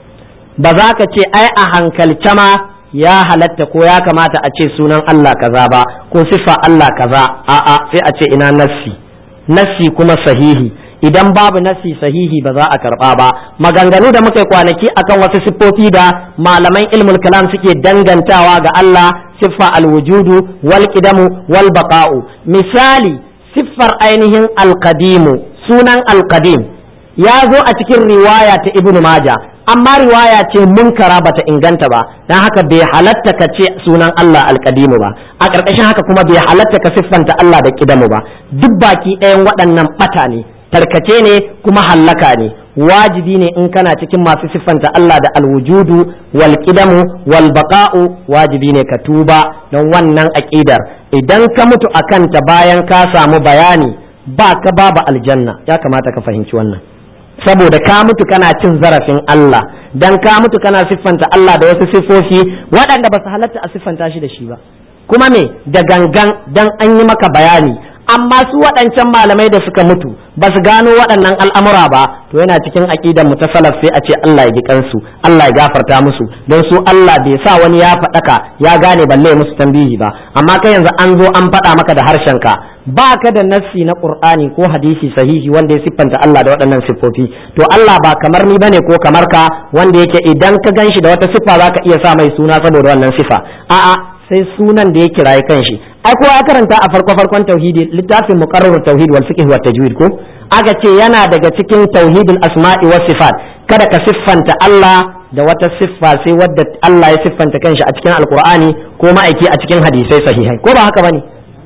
ba za ka ce ai a hankalce ma ya halatta ko ya kamata a ce sunan Allah kaza ba ko siffa Allah kaza a'a sai a ce ina nassi nassi kuma sahihi idan babu nassi sahihi ba za a karba ba maganganu da muka yi kwanaki akan wasu siffofi da malaman ilmul kalam suke dangantawa ga Allah siffa alwujudu wal qidamu wal baqa'u misali siffar ainihin alqadimu sunan alqadim ya zo a cikin riwaya ta ibnu maja amma riwaya ce munkara bata inganta ba dan haka bai halatta ka ce sunan Allah alqadimu ba a ƙarƙashin haka kuma bai halatta ka siffanta Allah da kidamu ba duk baki ɗayan waɗannan ɓata ne tarkace ne kuma hallaka ne wajibi ne in kana cikin masu siffanta Allah da alwujudu wal qidamu wal baqa'u wajibi ne ka tuba don wannan aqidar idan ka mutu akan ta bayan ka samu bayani ba ka babu aljanna ya kamata ka fahimci wannan saboda ka mutu kana cin zarafin Allah dan ka mutu kana siffanta Allah da wasu siffofi waɗanda ba su halatta a siffanta shi da shi ba kuma me da gangan dan an yi maka bayani amma su waɗancan malamai da suka mutu ba su gano waɗannan al'amura ba to yana cikin aƙidar mu ta salaf sai a ce Allah ya ji kansu Allah ya gafarta musu don su Allah bai sa wani ya faɗaka ya gane balle musu tambihi ba amma kai yanzu an zo an faɗa maka da harshenka ba ka da nassi na Qur'ani ko hadisi sahihi wanda ya siffanta Allah da waɗannan siffofi to Allah ba kamar ni bane ko kamar ka wanda yake idan ka ganshi da wata siffa zaka iya sa mai suna saboda wannan siffa a'a sai sunan da ya kiraye kanshi ai kowa ya karanta a farko farkon tauhidi littafin muqarrar tauhid wal fiqh wa tajwid ko aka ce yana daga cikin tauhidul asma'i was sifat kada ka siffanta Allah da wata siffa sai wadda Allah ya siffanta kanshi a cikin alqur'ani ko ma'aiki a cikin hadisai sahihai ko ba haka bane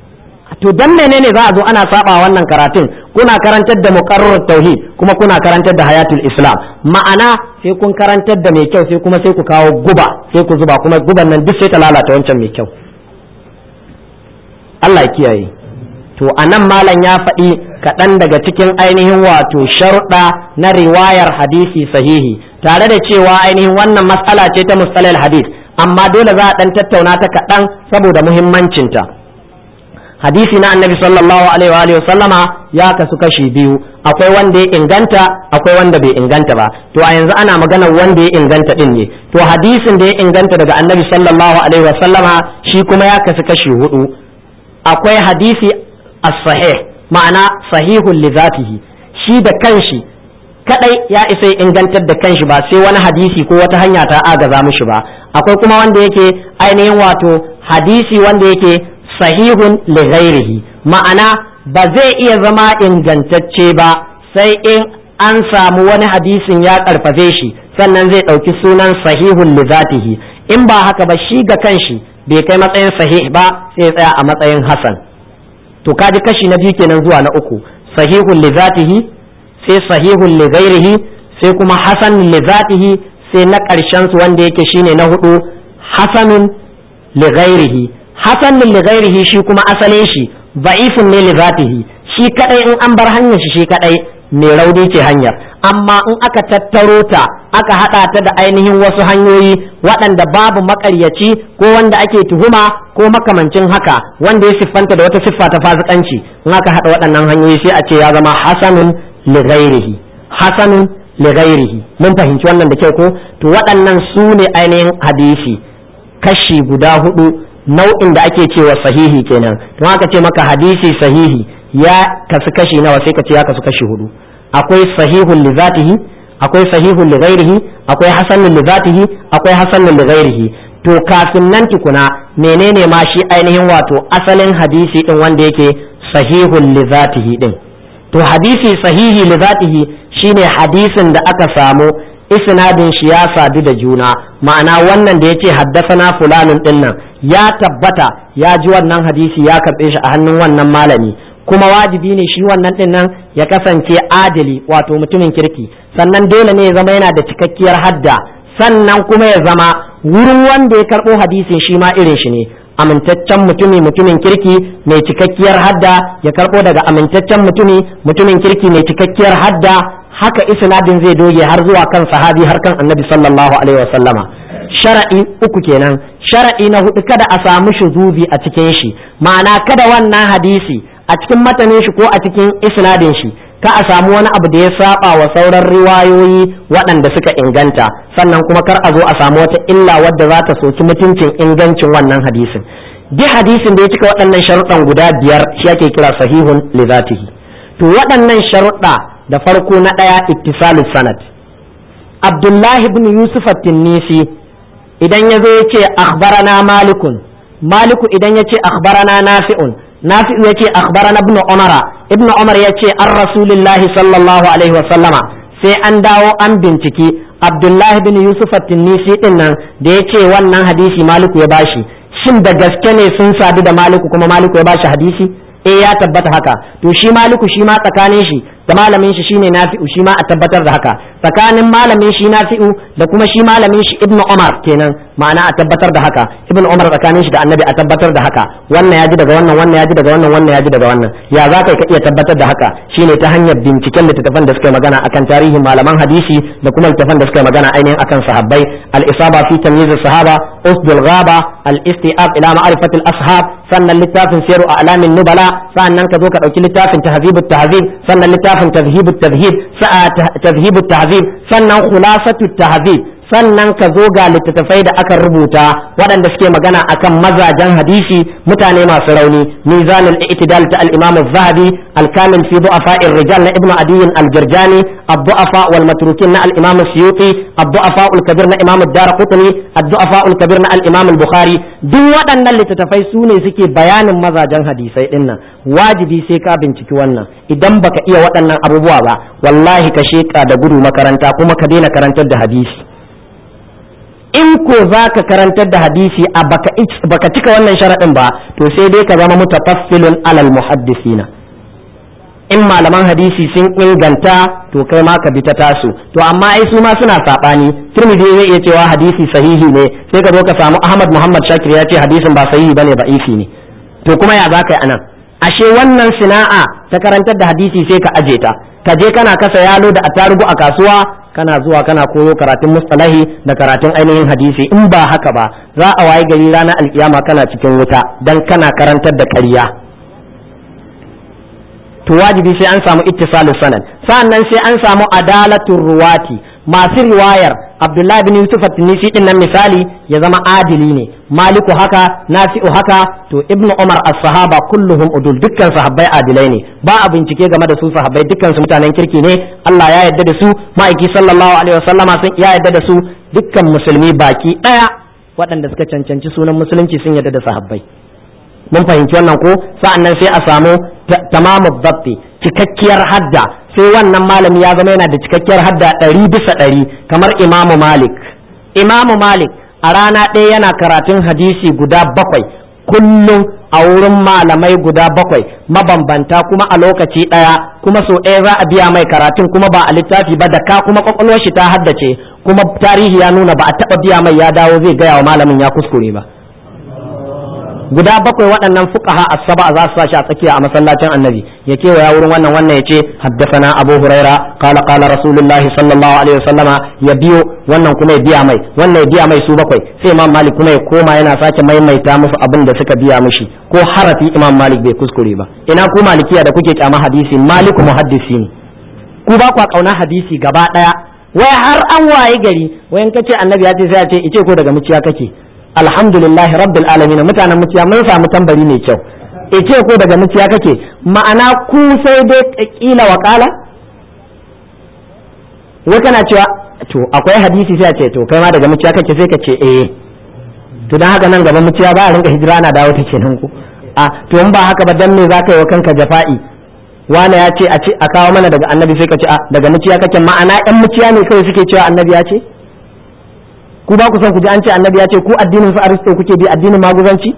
to dan menene za a zo ana saba wannan karatun kuna karantar da muqarrar tauhid kuma kuna karantar da hayatul islam ma'ana sai kun karantar da mai kyau sai kuma sai ku kawo guba sai ku zuba kuma guban nan duk sai ta lalata wancan mai kyau Allah ya kiyaye to anan malam ya faɗi kaɗan daga cikin ainihin wato sharuɗa na riwayar hadisi sahihi tare da cewa ainihin wannan matsala ce ta mustalal hadis amma dole za a ɗan tattauna ta kaɗan saboda muhimmancinta hadisi na annabi sallallahu alaihi wa sallama ya kasu kashi biyu akwai wanda ya inganta akwai wanda bai inganta ba to a yanzu ana maganar wanda ya inganta din ne to hadisin da ya inganta daga annabi sallallahu alaihi wa sallama shi kuma ya kasu kashi hudu akwai hadisi as-sahih ma'ana sahihun li zatihi shi da kanshi kadai ya isa ingantar da kanshi ba sai wani hadisi ko wata hanya ta agaza mishi ba akwai kuma wanda yake ainihin wato hadisi wanda yake sahihun li ghairihi ma'ana ba zai iya zama ingantacce ba sai in an samu wani hadisin ya karfafe shi sannan zai ɗauki sunan sahihun li zatihi in ba haka ba shi ga kanshi bai kai matsayin sahih ba sai ya tsaya a matsayin hasan to kaji kashi na biyu kenan zuwa na uku sahihun li zatihi sai sahihun li ghairihi sai kuma hasan li zatihi sai na ƙarshen su wanda yake shine na hudu hasanun li ghairihi hasanun li ghairihi shi kuma asalin shi da'ifun ne li zatihi shi kadai in an bar hanyar shi shi kadai mai rauni ce hanyar amma in aka tattaro ta aka hada ta da ainihin wasu hanyoyi waɗanda babu makaryaci ko wanda ake tuhuma ko makamancin haka wanda ya siffanta da wata siffa ta fasikanci in aka hada waɗannan hanyoyi sai a ce ya zama hasanun li ghairihi hasanun li ghairihi mun fahimci wannan da kyau ko to waɗannan su ne ainihin hadisi kashi guda hudu nau'in da ake cewa sahihi kenan don haka ce maka hadisi sahihi ya kasu kashi nawa sai ka ce ya kasu kashi hudu akwai sahihun li zatihi akwai sahihun li ghairihi akwai hasanun li zatihi akwai hasanun li ghairihi to kafin nan tukuna menene ma shi ainihin wato asalin hadisi din wanda yake sahihun li zatihi din to hadisi sahihi li zatihi shine hadisin da aka samu isnadin shi ya sadu da juna ma'ana wannan da yace haddasana fulanun dinnan ya tabbata ya ji wannan hadisi ya karbe shi a hannun wannan malami kuma wajibi ne shi wannan din nan ya kasance adali wato mutumin kirki sannan dole ne ya zama yana da cikakkiyar hadda sannan kuma ya zama wurin wanda ya karɓo hadisin shi ma irin shi ne amintaccen mutumi mutumin kirki mai cikakkiyar hadda ya karɓo daga amintaccen mutumi mutumin kirki mai cikakkiyar hadda haka isnadin zai doge har zuwa kan sahabi har kan annabi sallallahu alaihi wasallama shara'i uku kenan shara'i na hudu kada a samu shuzubi a cikin shi ma'ana kada wannan hadisi a cikin matanin shi ko a cikin isnadin shi ka a samu wani abu da ya saba wa sauran riwayoyi waɗanda suka inganta sannan kuma kar a zo a samu wata illa wadda za ta soki mutuncin ingancin wannan hadisin duk hadisin da ya cika waɗannan sharuɗan guda biyar shi ake kira sahihun li zatihi to waɗannan sharuɗa da farko na ɗaya ittisalu sanad abdullahi ibn yusuf at-tinnisi idan ya zo ya ce akhbarana malikun maliku idan ya ce akhbarana nafi'un nafi'u ya ce akhbarana ibn umara ibn umar ya ce an rasulillahi sallallahu alaihi wa sallama sai an dawo an binciki abdullahi bin yusuf at-tinnisi din nan da ya ce wannan hadisi maliku ya bashi shin da gaske ne sun sadu da maliku kuma maliku ya bashi hadisi eh ya tabbata haka to shi maliku shi ma tsakanin shi da malamin shi shine nafi'u shi ma a tabbatar da haka tsakanin malamin shi nafi'u da kuma shi malamin shi ibnu umar kenan ma'ana a tabbatar da haka ibnu umar tsakanin shi da annabi a tabbatar da haka wannan ya ji daga wannan wannan ya ji daga wannan wannan ya ji daga wannan ya za ka iya tabbatar da haka shine ta hanyar binciken littattafan da suka magana akan tarihin malaman hadisi da kuma littattafan da suka magana ainihin akan sahabbai al-isaba fi tamyiz sahaba usdul ghaba al-istiab ila ma'rifat al-ashab sannan littafin siru a'lamin nubala sannan ka zo ka dauki littafin tahzibut tahzib sannan littafin littafin tazhibut tazhib tazhibut tahzib sannan khulasatut tahzib sannan ka zo ga littattafai da aka rubuta waɗanda suke magana akan mazajen hadisi mutane masu rauni mizanul i'tidal ta al-imam az-zahabi al-kamil fi du'afa'ir rijal na ibnu adiy al-jirjani ad-du'afa wal matrukin na al-imam as-suyuti ad-du'afa al-kabir na imam ad-darqutni ad-du'afa al-kabir na al-imam al-bukhari duk waɗannan littattafai su ne suke bayanin mazajen hadisai dinnan wajibi sai ka binciki wannan idan baka iya waɗannan abubuwa ba wallahi ka sheka da gudu makaranta kuma ka daina karantar da hadisi in ko za ka karantar da hadisi a baka cika wannan sharaɗin ba to sai dai ka zama mutafassilun alal muhaddisina in malaman hadisi sun inganta to kai ma ka bi ta tasu to amma ai su ma suna saɓani turmidi zai iya cewa hadisi sahihi ne sai ka zo ka samu ahmad muhammad shakir ya ce hadisin ba sahihi bane ba ifi ne to kuma ya za ka yi anan ashe wannan sina'a ta karantar da hadisi sai ka aje ta ka je kana kasa yalo da attarugu a kasuwa kana zuwa kana koyo karatun mustalahi da karatun ainihin hadisi in ba haka ba za a waye gari ranar alkiyama kana cikin wuta dan kana karantar da ƙarya to wajibi sai an samu ittisalu sanad sa'annan sai an samu adalatul ruwati masu riwayar abdullahi bin yusuf at-tunisi din nan misali ya zama adili ne maliku haka nafi'u haka to ibnu umar as-sahaba kulluhum udul dukkan sahabbai adilai ne ba a bincike game da su sahabbai dukkan su mutanen kirki ne Allah ya yarda da su ma'aiki sallallahu alaihi wasallama sun ya yarda da su dukkan musulmi baki daya waɗanda suka cancanci sunan musulunci sun yarda da sahabbai mun fahimci wannan ko sa'annan sai a samu tamamu dabti cikakkiyar hadda sai wannan malami ya zama yana da cikakkiyar hadda ɗari bisa ɗari kamar imamu malik imamu malik a rana ɗaya yana karatun hadisi guda bakwai kullum a wurin malamai guda bakwai mabambanta kuma a lokaci ɗaya kuma so ɗaya za a biya mai karatun kuma ba a littafi ba da ka kuma kwakwalwar shi ta haddace kuma tarihi ya nuna ba a taɓa biya mai ya dawo zai gaya wa malamin ya kuskure ba guda bakwai waɗannan fuqaha as-saba za su sashi a tsakiya a masallacin annabi ya kewaya wurin wannan wannan ya ce haddathana abu huraira qala qala rasulullah sallallahu alaihi wasallama ya biyo wannan kuma ya biya mai wannan ya biya mai su bakwai sai imam malik kuma ya koma yana sake maimaita musu abin da suka biya mishi ko harafi imam malik bai kuskure ba ina ku malikiya da kuke kyama hadisi maliku muhaddisi ne ku ba kwa kauna hadisi gaba daya wai har an waye gari wayan kace annabi ya ce sai a ce ice ko daga muciya kake alhamdulillahi rabbil alamin mutanen muciya mun samu tambari mai kyau ice ko daga muciya kake ma'ana ku sai dai kila wakala wai kana cewa to akwai hadisi sai a ce to kai ma daga muciya kake sai ka ce eh to dan haka nan gaba muciya ba a rinka hijira ana dawo ta kenan ku a to in ba haka ba dan me zaka yi wa kanka jafa'i wane ya ce a ce a kawo mana daga annabi sai ka ce a daga muciya kake ma'ana yan muciya ne kawai suke cewa annabi ya ce ku ba ku son ku ji an ce annabi ya ce ku addinin su aristo kuke bi addinin maguzanci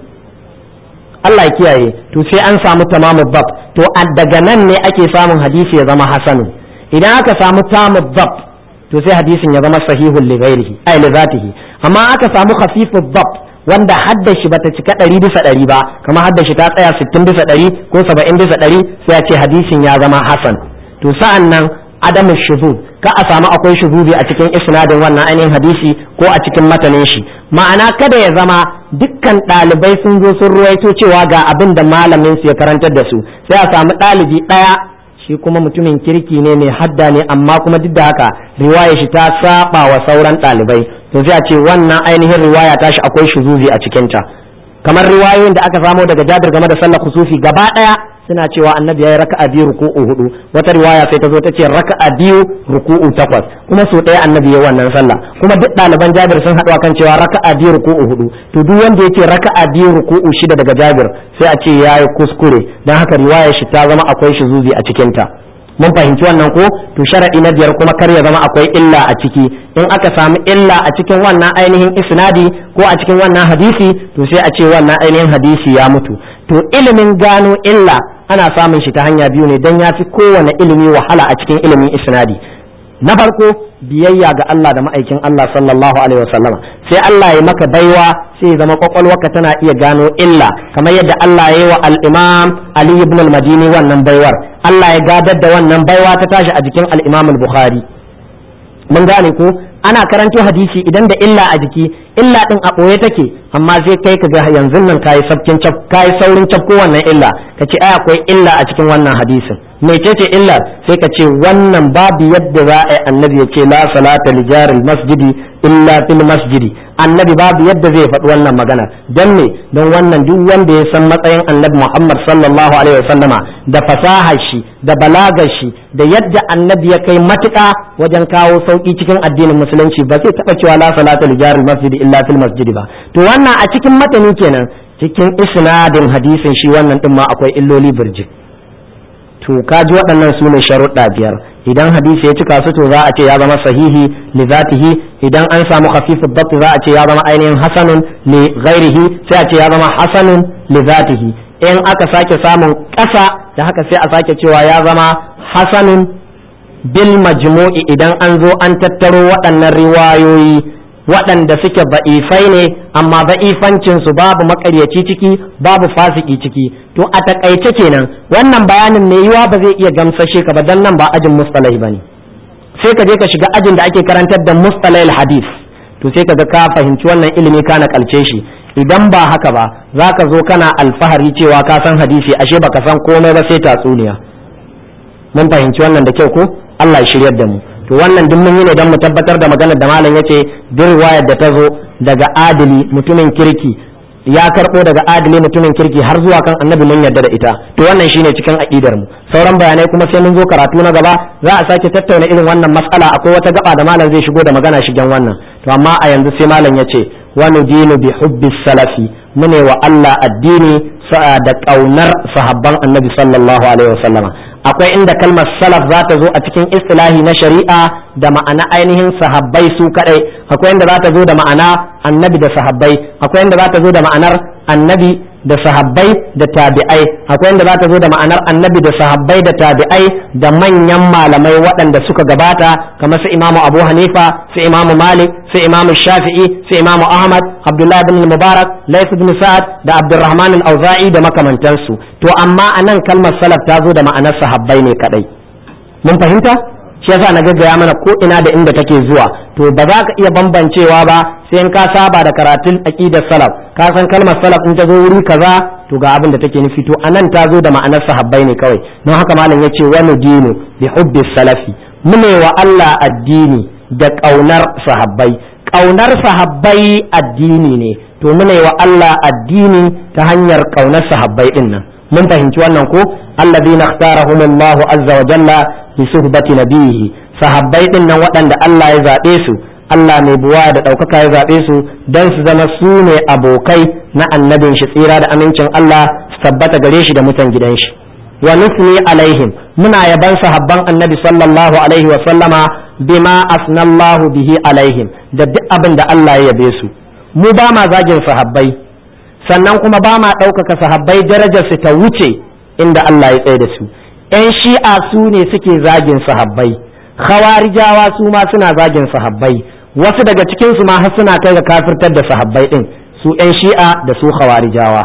Allah ya kiyaye to sai an samu tamamu bab to daga nan ne ake samun hadisi ya zama hasanu idan aka samu tamu bab to sai hadisin ya zama sahihul li ghairihi ay li zatihi amma aka samu khafiful bab wanda haddashi bata cika ɗari bisa ɗari ba kamar haddashi ta tsaya sittin bisa ɗari ko saba'in bisa ɗari sai a ce hadisin ya zama hasan to sa'an nan adamu shuzuz ka a samu akwai shuzuzi a cikin isnadin wannan ainihin hadisi ko a cikin matanin shi ma'ana kada ya zama dukkan ɗalibai sun zo sun ruwaito cewa ga abin da malamin su ya karantar da su sai a samu ɗalibi ɗaya shi kuma mutumin kirki ne mai hadda ne amma kuma duk da haka riwaya shi ta saba wa sauran ɗalibai to sai a ce wannan ainihin riwaya ta shi akwai shuzuzi a cikinta kamar riwayoyin da aka samo daga jabir game da sallar kusufi gaba ɗaya suna cewa annabi ya yi raka'a biyu ruku'u hudu wata riwaya sai ta zo ta ce raka'a biyu ruku'u takwas kuma so ɗaya annabi ya wannan sallah kuma duk ɗaliban jabir sun haɗu kan cewa raka'a biyu ruku'u hudu to duk wanda yake raka'a biyu ruku'u shida daga jabir sai a ce ya yi kuskure don haka riwayar shi ta zama akwai shi zuzi a cikinta mun fahimci wannan ko to sharadi na biyar kuma kar ya zama akwai illa a ciki in aka samu illa a cikin wannan ainihin isnadi ko a cikin wannan hadisi to sai a ce wannan ainihin hadisi ya mutu to ilimin gano illa ana samun shi ta hanya biyu ne don ya fi kowane ilimi wahala a cikin ilimin isnadi na farko biyayya ga Allah da ma'aikin Allah sallallahu alaihi wasallama sai Allah ya maka baiwa sai zama kwakwalwarka tana iya gano illa kamar yadda Allah ya yi wa al-Imam Ali ibn al-Madini wannan baiwar Allah ya gadar da wannan baiwa ta tashi a jikin al-Imam al-Bukhari mun gane ko ana karanto hadisi idan da illa a jiki illa din a ɓoye take amma sai kai ka ga yanzu nan kayi sabkin cap kayi saurin cap ko wannan illa ka ce ai akwai illa a cikin wannan hadisin mecece illa sai ka ce wannan babu yadda za a yi annabi ya ce la salata li jaril masjidi illa fil masjidi annabi babu yadda zai faɗi wannan magana don me don wannan duk wanda ya san matsayin annabi Muhammad sallallahu alaihi wasallama da fasahar shi da balagar shi da yadda annabi ya kai matuƙa wajen kawo sauki cikin addinin musulunci ba zai taɓa cewa la salata li jaril masjidi illa fil masjidi ba to wannan a cikin matani kenan cikin isnadin hadisin shi wannan din ma akwai illoli birjik to kaji waɗannan su ne sharuɗa biyar idan hadisi ya cika su to za a ce ya zama sahihi li zatihi idan an samu khafifu dabt za a ce ya zama ainihin hasanun li ghairihi sai a ce ya zama hasanun li zatihi in aka sake samun ƙasa da haka sai a sake cewa ya zama hasanun bil majmu'i idan an zo an tattaro waɗannan riwayoyi waɗanda suke ba'ifai ne amma ba'ifancin su babu makaryaci ciki babu fasiki ciki to a takaice kenan wannan bayanin mai yiwa ba zai iya gamsashe ka ba dan nan ba ajin mustalai bane sai ka je ka shiga ajin da ake karantar da mustalai hadis to sai ka ga ka fahimci wannan ilimi ka nakalce shi idan ba haka ba za ka zo kana alfahari cewa ka san hadisi ashe baka san komai ba sai tatsuniya mun fahimci wannan da kyau ko Allah ya shiryar da mu to wannan duk mun yi ne don mu tabbatar da maganar da malam yace duk riwayar da ta zo daga adili mutumin kirki ya karbo daga adili mutumin kirki har zuwa kan annabi mun yarda da ita to wannan shine cikin aqidar mu sauran bayanai kuma sai mun zo karatu na gaba za a sake tattauna irin wannan mas'ala akwai wata gaba da malam zai shigo da magana shigen wannan to amma a yanzu sai malam yace wa nudinu bi hubbi salafi mune wa Allah addini da kaunar sahabban annabi sallallahu alaihi wasallama akwai inda kalmar salaf za ta zo a cikin istilahi na shari'a da ma'ana ainihin sahabbai su kadai akwai inda za ta zo da ma'ana annabi da sahabbai akwai inda za ta zo da ma'anar annabi da sahabbai da tabi'ai akwai inda za ta zo da ma'anar annabi da sahabbai da tabi'ai da manyan malamai waɗanda suka gabata kamar su imamu abu hanifa su imamu malik su imamu shafi'i su imamu ahmad abdullahi bin mubarak laif bin sa'ad da abdurrahman al-auza'i da makamantansu to amma anan kalmar salaf ta zo da ma'anar sahabbai ne kadai mun fahimta shi yasa na gaggaya mana ko ina da inda take zuwa to ba za ka iya bambancewa ba sai in ka saba da karatun aqidar salaf ka san kalmar salaf in ta zo wuri kaza to ga abin da take nufi to anan ta zo da ma'anar sahabbai ne kawai don haka malam yace wani dinu bi hubbi salafi mune wa Allah addini da kaunar sahabbai kaunar sahabbai addini ne to mune wa Allah addini ta hanyar kaunar sahabbai din nan mun fahimci wannan ko alladhina ikhtarahumullahu azza wa jalla fi suhbati nabihi sahabbai din nan waɗanda Allah ya zaɓe su Allah mai buwa da ɗaukaka ya zaɓe su don su zama su ne abokai na annabin shi tsira da amincin Allah su tabbata gare shi da mutan gidan shi wa nusni alaihim muna yaban sahabban annabi sallallahu alaihi wa sallama bima asnallahu bihi alaihim da duk abin da Allah ya yabe su mu ba ma zagin sahabbai sannan kuma ba ma ɗaukaka sahabbai darajar su ta wuce inda Allah ya tsaye da su ‘yan shi'a su ne suke zagin sahabbai khawarijawa su ma suna zagin sahabbai wasu daga cikinsu ma har suna kai ga kafirtar da sahabbai ɗin su ‘yan shi'a da su khawarijawa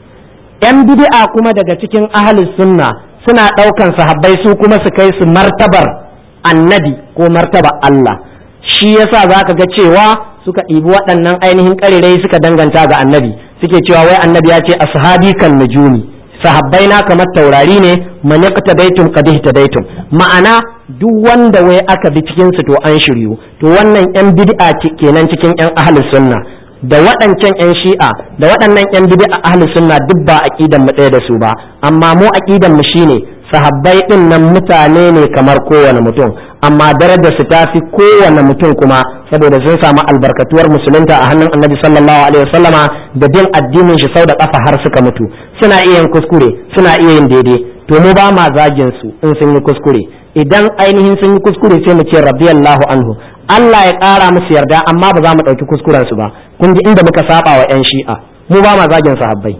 ‘yan bid'a kuma daga cikin ahalus sunna suna ɗaukan sahabbai su kuma su kai su martabar annabi ko martaba Allah shi yasa za ka ga cewa suka ɗibi waɗannan ainihin ƙarirai suka danganta ga annabi suke cewa wai annabi ya ce ashabi kan nujumi sahabbai na kamar taurari ne man yaqtadaitum qad ihtadaitum ma'ana duk wanda wai aka bi cikin su to an shiryu to wannan yan bid'a kenan cikin yan ahlus sunna da waɗancan yan shi'a da waɗannan yan bid'a ahlus sunna duk ba aqidan mu ɗaya da su ba amma mu aqidan mu shine sahabbai din nan mutane ne kamar kowane mutum amma darajar su ta fi kowane mutum kuma saboda sun samu albarkatuwar musulunta a hannun annabi sallallahu alaihi wasallama da bin addinin shi sau da kafa har suka mutu suna iya yin kuskure suna iya yin daidai to mu ba ma zagin su in sun yi kuskure idan ainihin sun yi kuskure sai mu ce radiyallahu anhu Allah ya ƙara musu yarda amma ba za mu ɗauki kuskuren su ba kun ji inda muka saba wa 'yan shi'a mu ba ma zagin sahabbai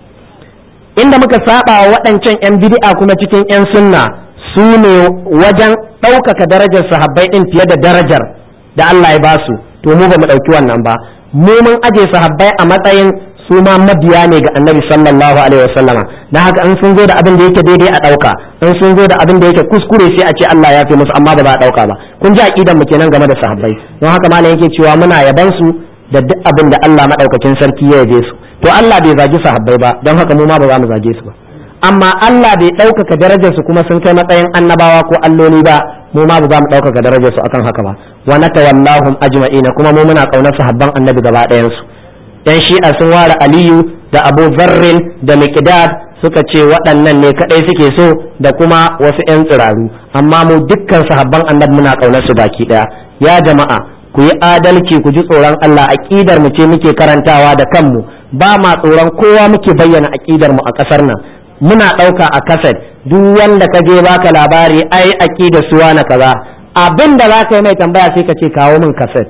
inda muka saba wa waɗancan 'yan bid'a kuma cikin 'yan sunna su ne wajen ɗaukaka darajar sahabbai ɗin fiye da darajar da Allah ya basu to mu ba mu ɗauki wannan ba mu mun aje sahabbai a matsayin su ma mabiya ne ga annabi sallallahu alaihi wasallama dan haka in sun zo da abin da yake daidai a ɗauka in sun zo da abin da yake kuskure sai a ce Allah ya fi musu amma ba za a ɗauka ba kun ji aqidan mu kenan game da sahabbai don haka malam yake cewa muna yaban su da duk abin da Allah madaukakin sarki ya yabe su to Allah bai zagi sahabbai ba don haka mu ma ba za mu zage su ba amma Allah bai ɗaukaka darajarsu kuma sun kai matsayin annabawa ko alloli ba mu ma ba za mu ɗaukaka darajarsu akan haka ba wa natawallahum ajma'ina kuma mu muna kaunar sahabban annabi gaba ɗayan su yan shi'a sun ware aliyu da abu zarrin da miqdad suka ce waɗannan ne kaɗai suke so da kuma wasu 'yan tsiraru amma mu dukkan sahabban annabi muna kaunar su baki ɗaya ya jama'a ku yi adalci ku ji tsoron Allah aqidar mu ce muke karantawa da kanmu ba ma tsoron kowa muke bayyana aqidar mu a ƙasar nan muna ɗauka a kaset duk wanda ka je baka labari ai aqida suwa na kaza abin da za ka yi mai tambaya sai ka ce kawo min kaset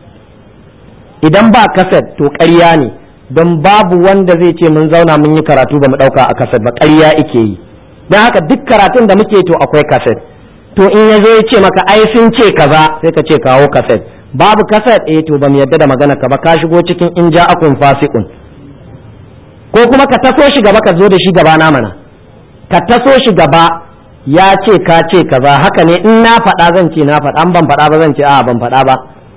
idan ba kaset to ƙarya ne don babu wanda zai ce mun zauna mun yi karatu ba mu ɗauka a kaset ba ƙarya ike yi don haka duk karatun da muke to akwai kaset to in ya zo ya ce maka ai sun ce kaza sai ka ce kawo kaset babu kaset eh to ba mu yadda da magana ka ba ka shigo cikin in ja'akum fasiqun ko kuma ka taso shi gaba ka zo da shi gaba na mana ka taso shi gaba ya ce ka ce kaza haka ne in na faɗa zan ce na faɗa an ban faɗa ba zan ce a ban faɗa ba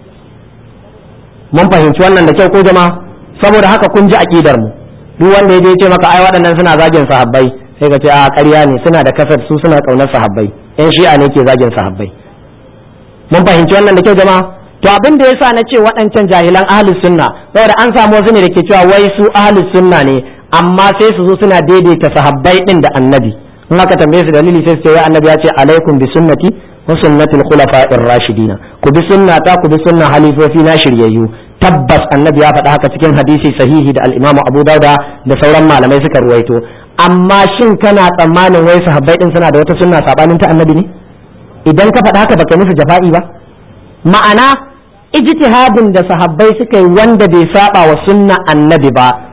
mun fahimci wannan da kyau ko jama'a saboda haka kun ji aqidar mu duk wanda ya je ce maka ai waɗannan suna zagin sahabbai sai ka ce a ƙarya ne suna da kasar su suna ƙaunar sahabbai yan shi'a ne ke zagin sahabbai mun fahimci wannan da kyau jama'a to abin da yasa na ce waɗancan jahilan ahlus sunna saboda an samu wasu ne da ke cewa wai su ahlus sunna ne amma sai su zo suna daidaita sahabbai din da annabi in aka tambaye su dalili sai su ce wai annabi ya ce alaikum bi sunnati wa sunnatil khulafa'ir rashidina ku bi sunnata ku bi sunna halifofi na shiryayyu tabbas annabi ya faɗa haka cikin hadisi sahihi da al-imam Abu Dauda da sauran malamai suka ruwaito amma shin kana tsammanin wai sahabbai din suna da wata sunna sabanin ta annabi ne idan ka faɗa haka baka musu jafa'i ba ma'ana ijtihadin da sahabbai suka yi wanda bai saba wa sunna annabi ba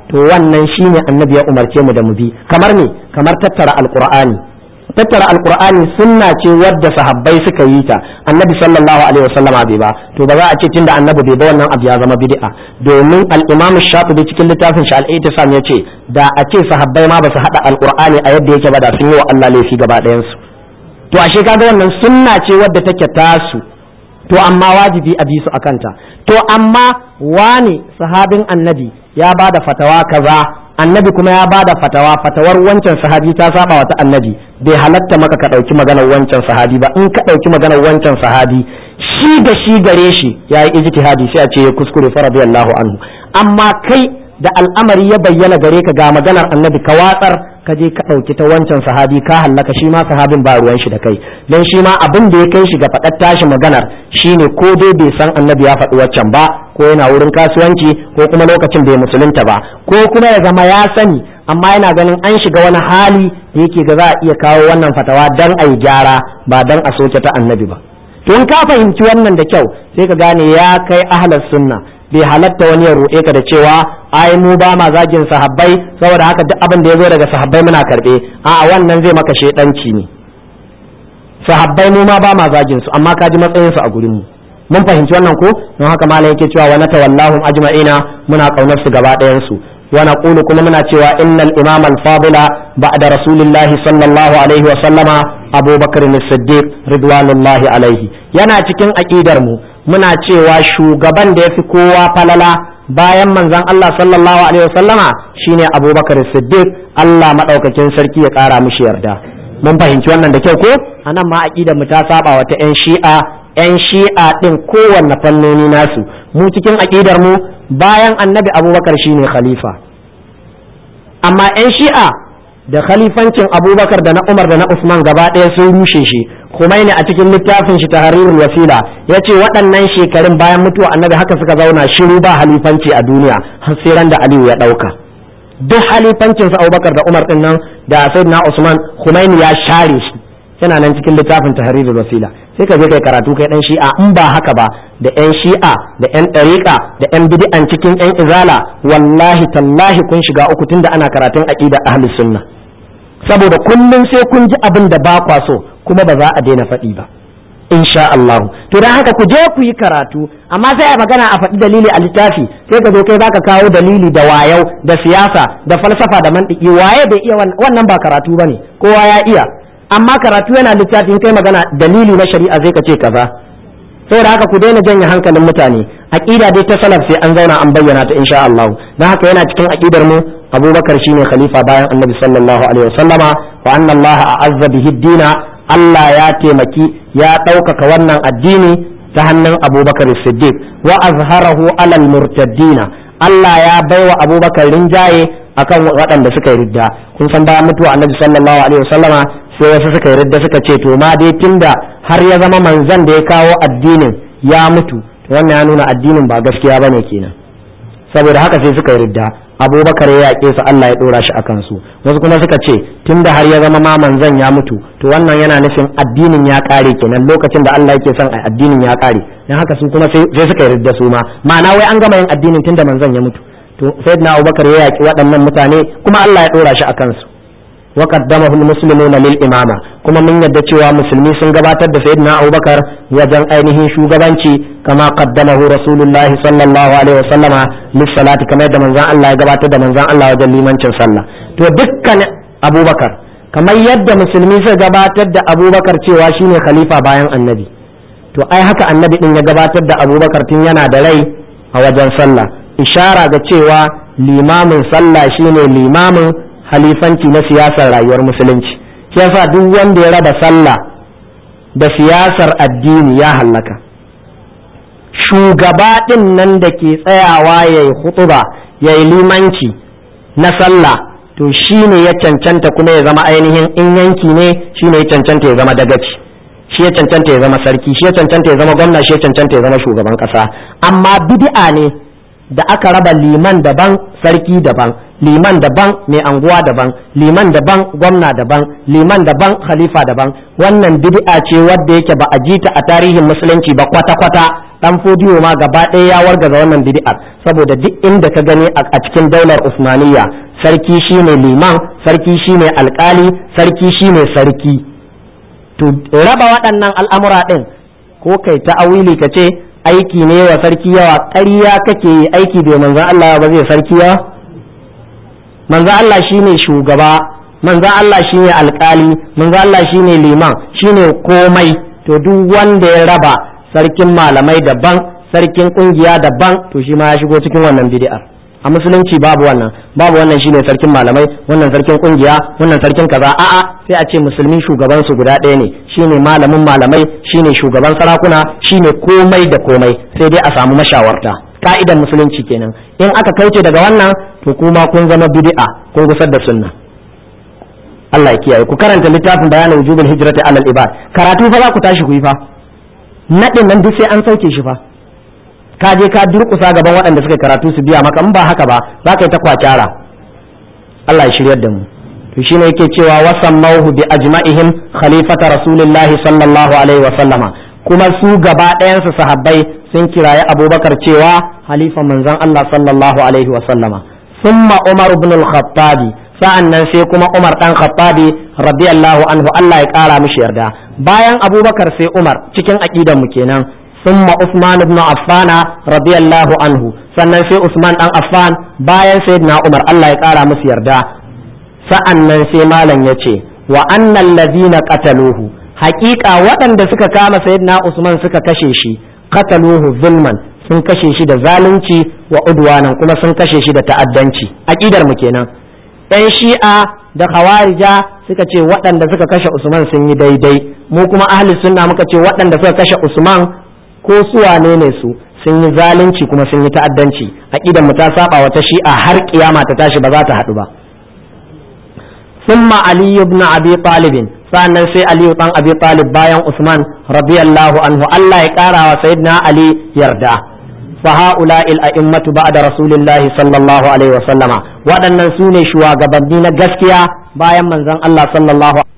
to wannan shine annabi ya umarce mu da mu bi kamar me kamar tattara alqur'ani tattara alqur'ani sunna ce wadda sahabbai suka yi ta annabi sallallahu alaihi wasallama bai ba to ba za a ce tunda annabi bai ba wannan abu ya zama bid'a domin al-imam shafi'i cikin littafin shi al-ittisam yace da a ce sahabbai ma ba su hada alqur'ani a yadda yake ba da sun yi wa Allah laifi gaba ɗayan su to ashe kaga wannan sunna ce wadda take tasu to amma wajibi a bi su akanta to amma wani sahabin annabi ya ba da fatawa kaza annabi kuma ya ba da fatawa fatawar wancan sahabi ta saba wata annabi bai halatta maka ka ɗauki maganar wancan sahabi ba in ka ɗauki maganar wancan sahabi shi da shi gare shi ya yi ijtihadi sai a ce ya kuskure fa radiyallahu anhu amma kai da al'amari ya bayyana gare ka ga maganar annabi ka watsar ka je ka ɗauki ta wancan sahabi ka hallaka shi ma sahabin ba ruwan shi da kai don shi ma abin da ya kai shi ga faɗar tashi maganar shine ko dai bai san annabi ya faɗi waccan ba ko yana wurin kasuwanci ko kuma lokacin bai musulunta ba ko kuma ya zama ya sani amma yana ganin an shiga wani hali da yake ga za a iya kawo wannan fatawa dan a yi gyara ba dan a soke ta annabi ba to in ka fahimci wannan da kyau sai ka gane ya kai ahlus sunna bai halatta wani ya ruɗe ka da cewa ai mu ba ma zagin sahabbai saboda haka duk abin da ya zo daga sahabbai muna karɓe a'a wannan zai maka shedanci ne sahabbai mu ma ba ma zagin su amma ka ji matsayin su a gurin mu mun fahimci wannan ko don haka malam yake cewa wa natawallahum ajma'ina muna kaunar su gaba ɗayan su wa naqulu kuma muna cewa innal imam al-fadila ba'da rasulillahi sallallahu alaihi wa sallama abubakar as-siddiq ridwanullahi alaihi yana cikin aqidar mu muna cewa shugaban da yafi kowa falala bayan manzon Allah sallallahu alaihi wa sallama shine abubakar as-siddiq Allah madaukakin sarki ya kara mishi yarda mun fahimci wannan da kyau ko anan ma aqidar mu ta saba wata yan shi'a 'yan shi'a ɗin kowanne fannoni nasu mu cikin aƙidar mu bayan annabi abubakar shine khalifa amma 'yan shi'a da khalifancin abubakar da na umar da na usman gaba ɗaya sun rushe shi Khomeini a cikin littafin shi tahrirul wasila ya ce waɗannan shekarun bayan mutuwa annabi haka suka zauna shiru ba halifanci a duniya har sai ran da aliyu ya ɗauka duk halifancin sa abubakar da umar ɗin nan da sayyidina usman Khomeini ya share shi yana nan cikin littafin tahrirul wasila sai ka je kai karatu kai dan shi'a in ba haka ba da yan shi'a da yan ɗariƙa da yan bid'an cikin yan izala wallahi tallahi kun shiga uku tunda ana karatun aqida ahlus sunna saboda kullum sai kun ji abin da ba kwa so kuma ba za a daina faɗi ba insha Allah to dan haka ku je ku yi karatu amma sai a magana a faɗi dalili a littafi sai ka zo kai baka kawo dalili da wayau da siyasa da falsafa da mantiki waye bai iya wannan ba karatu bane kowa ya iya amma karatu yana littafin kai magana dalili na shari'a zai ka ce kaza saboda haka ku daina janye hankalin mutane aqida dai ta salaf sai an zauna an bayyana ta insha Allah dan haka yana cikin aqidar mu Abubakar shine khalifa bayan Annabi sallallahu alaihi wasallama wa anna Allah a'azza bihi dina Allah ya taimaki ya ɗaukaka wannan addini ta hannun Abubakar Siddiq wa azharahu alal murtaddina Allah ya baiwa Abubakar rinjaye akan waɗanda suka yi ridda kun san bayan mutuwa Annabi sallallahu alaihi wasallama sai wasu suka yi ridda suka ce to ma dai tunda har ya zama manzon da ya kawo addinin ya mutu to wannan ya nuna addinin ba gaskiya bane kenan saboda haka sai suka yi ridda abubakar ya yaƙe su Allah ya ɗora shi a kansu wasu kuma suka ce tunda har ya zama ma manzon ya mutu to wannan yana nufin addinin ya ƙare kenan lokacin da Allah yake son a addinin ya ƙare dan haka su kuma sai suka yi ridda su ma ma'ana wai an gama yin addinin tunda manzon ya mutu to sayyidina abubakar ya yaƙi waɗannan mutane kuma Allah ya ɗora shi a kansu وقدمه المسلمون للإمامة كما من يدعي مسلمي سنغباتر da سيدنا أبو بكر وجن أينه شوغبانشي كما قدمه رسول الله صلى الله عليه وسلم للصلاة كما يدى من زان الله يغباتر من زان الله وجن لمن صلى to dukkan Abu Bakar kamar yadda musulmi suka gabatar da Abu Bakar cewa shine khalifa bayan annabi to ai haka annabi din ya gabatar da Abu Bakar tun yana da rai a wajen sallah ishara ga cewa limamin sallah shine limamin halifanci na siyasar rayuwar musulunci shi yasa duk wanda ya raba sallah da siyasar addini ya hallaka shugaba ɗin nan da ke tsayawa ya yi hutuba ya yi limanci na sallah to shi ne ya cancanta kuma ya zama ainihin in yanki ne shi ne ya cancanta ya zama dagaci shi ya cancanta ya zama sarki shi ya cancanta ya zama gwamna shi ya cancanta ya zama shugaban ƙasa amma bid'a ne da aka raba liman daban sarki daban liman daban mai anguwa daban liman daban gwamna daban liman daban khalifa daban wannan bid'a ce wadda yake ba a jita a tarihin musulunci ba kwata-kwata dan fodiyo ma gaba ɗaya ya wargaza wannan bid'ar saboda duk inda ka gani a cikin daular usmaniyya sarki shine liman sarki shine alkali sarki shine sarki to raba waɗannan al'amura ɗin ko kai ta awili ka ce aiki ne wa sarki yawa ƙarya kake yi aiki bai manzan Allah ba zai sarki yawa manzan Allah shine shugaba manzan Allah shine alkali manzan Allah shine liman shine komai to duk wanda ya raba sarkin malamai daban sarkin kungiya daban to shi ma ya shigo cikin wannan bid'ar a musulunci babu wannan babu wannan shine sarkin malamai wannan sarkin kungiya wannan sarkin kaza a'a sai a ce musulmi shugaban su guda ɗaya ne shine malamin malamai shine shugaban sarakuna shine komai da komai sai dai a samu mashawarta ka'idan musulunci kenan in aka kauce daga wannan to kuma kun zama bid'a kun gusar da sunna Allah ya kiyaye ku karanta littafin bayanin wujubul hijrati alal ibad karatu fa za ku tashi ku yi fa nadin nan duk sai an sauke shi fa ka je ka durƙusa gaban waɗanda suka karatu su biya maka in ba haka ba za ka yi ta kwakyara Allah ya shiryar da mu to shine yake cewa wasammauhu bi ajma'ihim khalifata rasulillahi sallallahu alaihi wa sallama kuma su gaba ɗayansu sahabbai sun kiraye abubakar cewa halifa manzon Allah sallallahu alaihi wa sallama summa umar ibn al-khattab sa'annan sai kuma umar dan khattabi radiyallahu anhu Allah ya kara mishi yarda bayan abubakar sai umar cikin aqidan mu kenan ثم عثمان بن عفان رضي الله عنه sannan sai Usman dan Affan bayan sayyidina Umar Allah ya kara musu yarda sa'annan sai malam yace wa annal ladina qataluhu haqiqa waɗanda suka kama sayyidina Usman suka kashe shi qataluhu zulman sun kashe shi da zalunci wa udwanan kuma sun kashe shi da ta'addanci aqidar mu kenan ɗan shi'a da khawarija suka ce waɗanda suka kashe Usman sun yi daidai mu kuma ahli sunna muka ce waɗanda suka kashe Usman ko su wane ne su sun yi zalunci kuma sun yi ta'addanci aqidan mu ta saba wata shi'a har kiyama ta tashi ba za ta haɗu ba thumma ali ibn abi talib sannan sai ali dan abi talib bayan usman radiyallahu anhu Allah ya kara wa sayyidina ali yarda fa haula il a'immatu ba'da rasulillahi sallallahu alaihi wa sallama waɗannan su ne shugabanni na gaskiya bayan manzon Allah sallallahu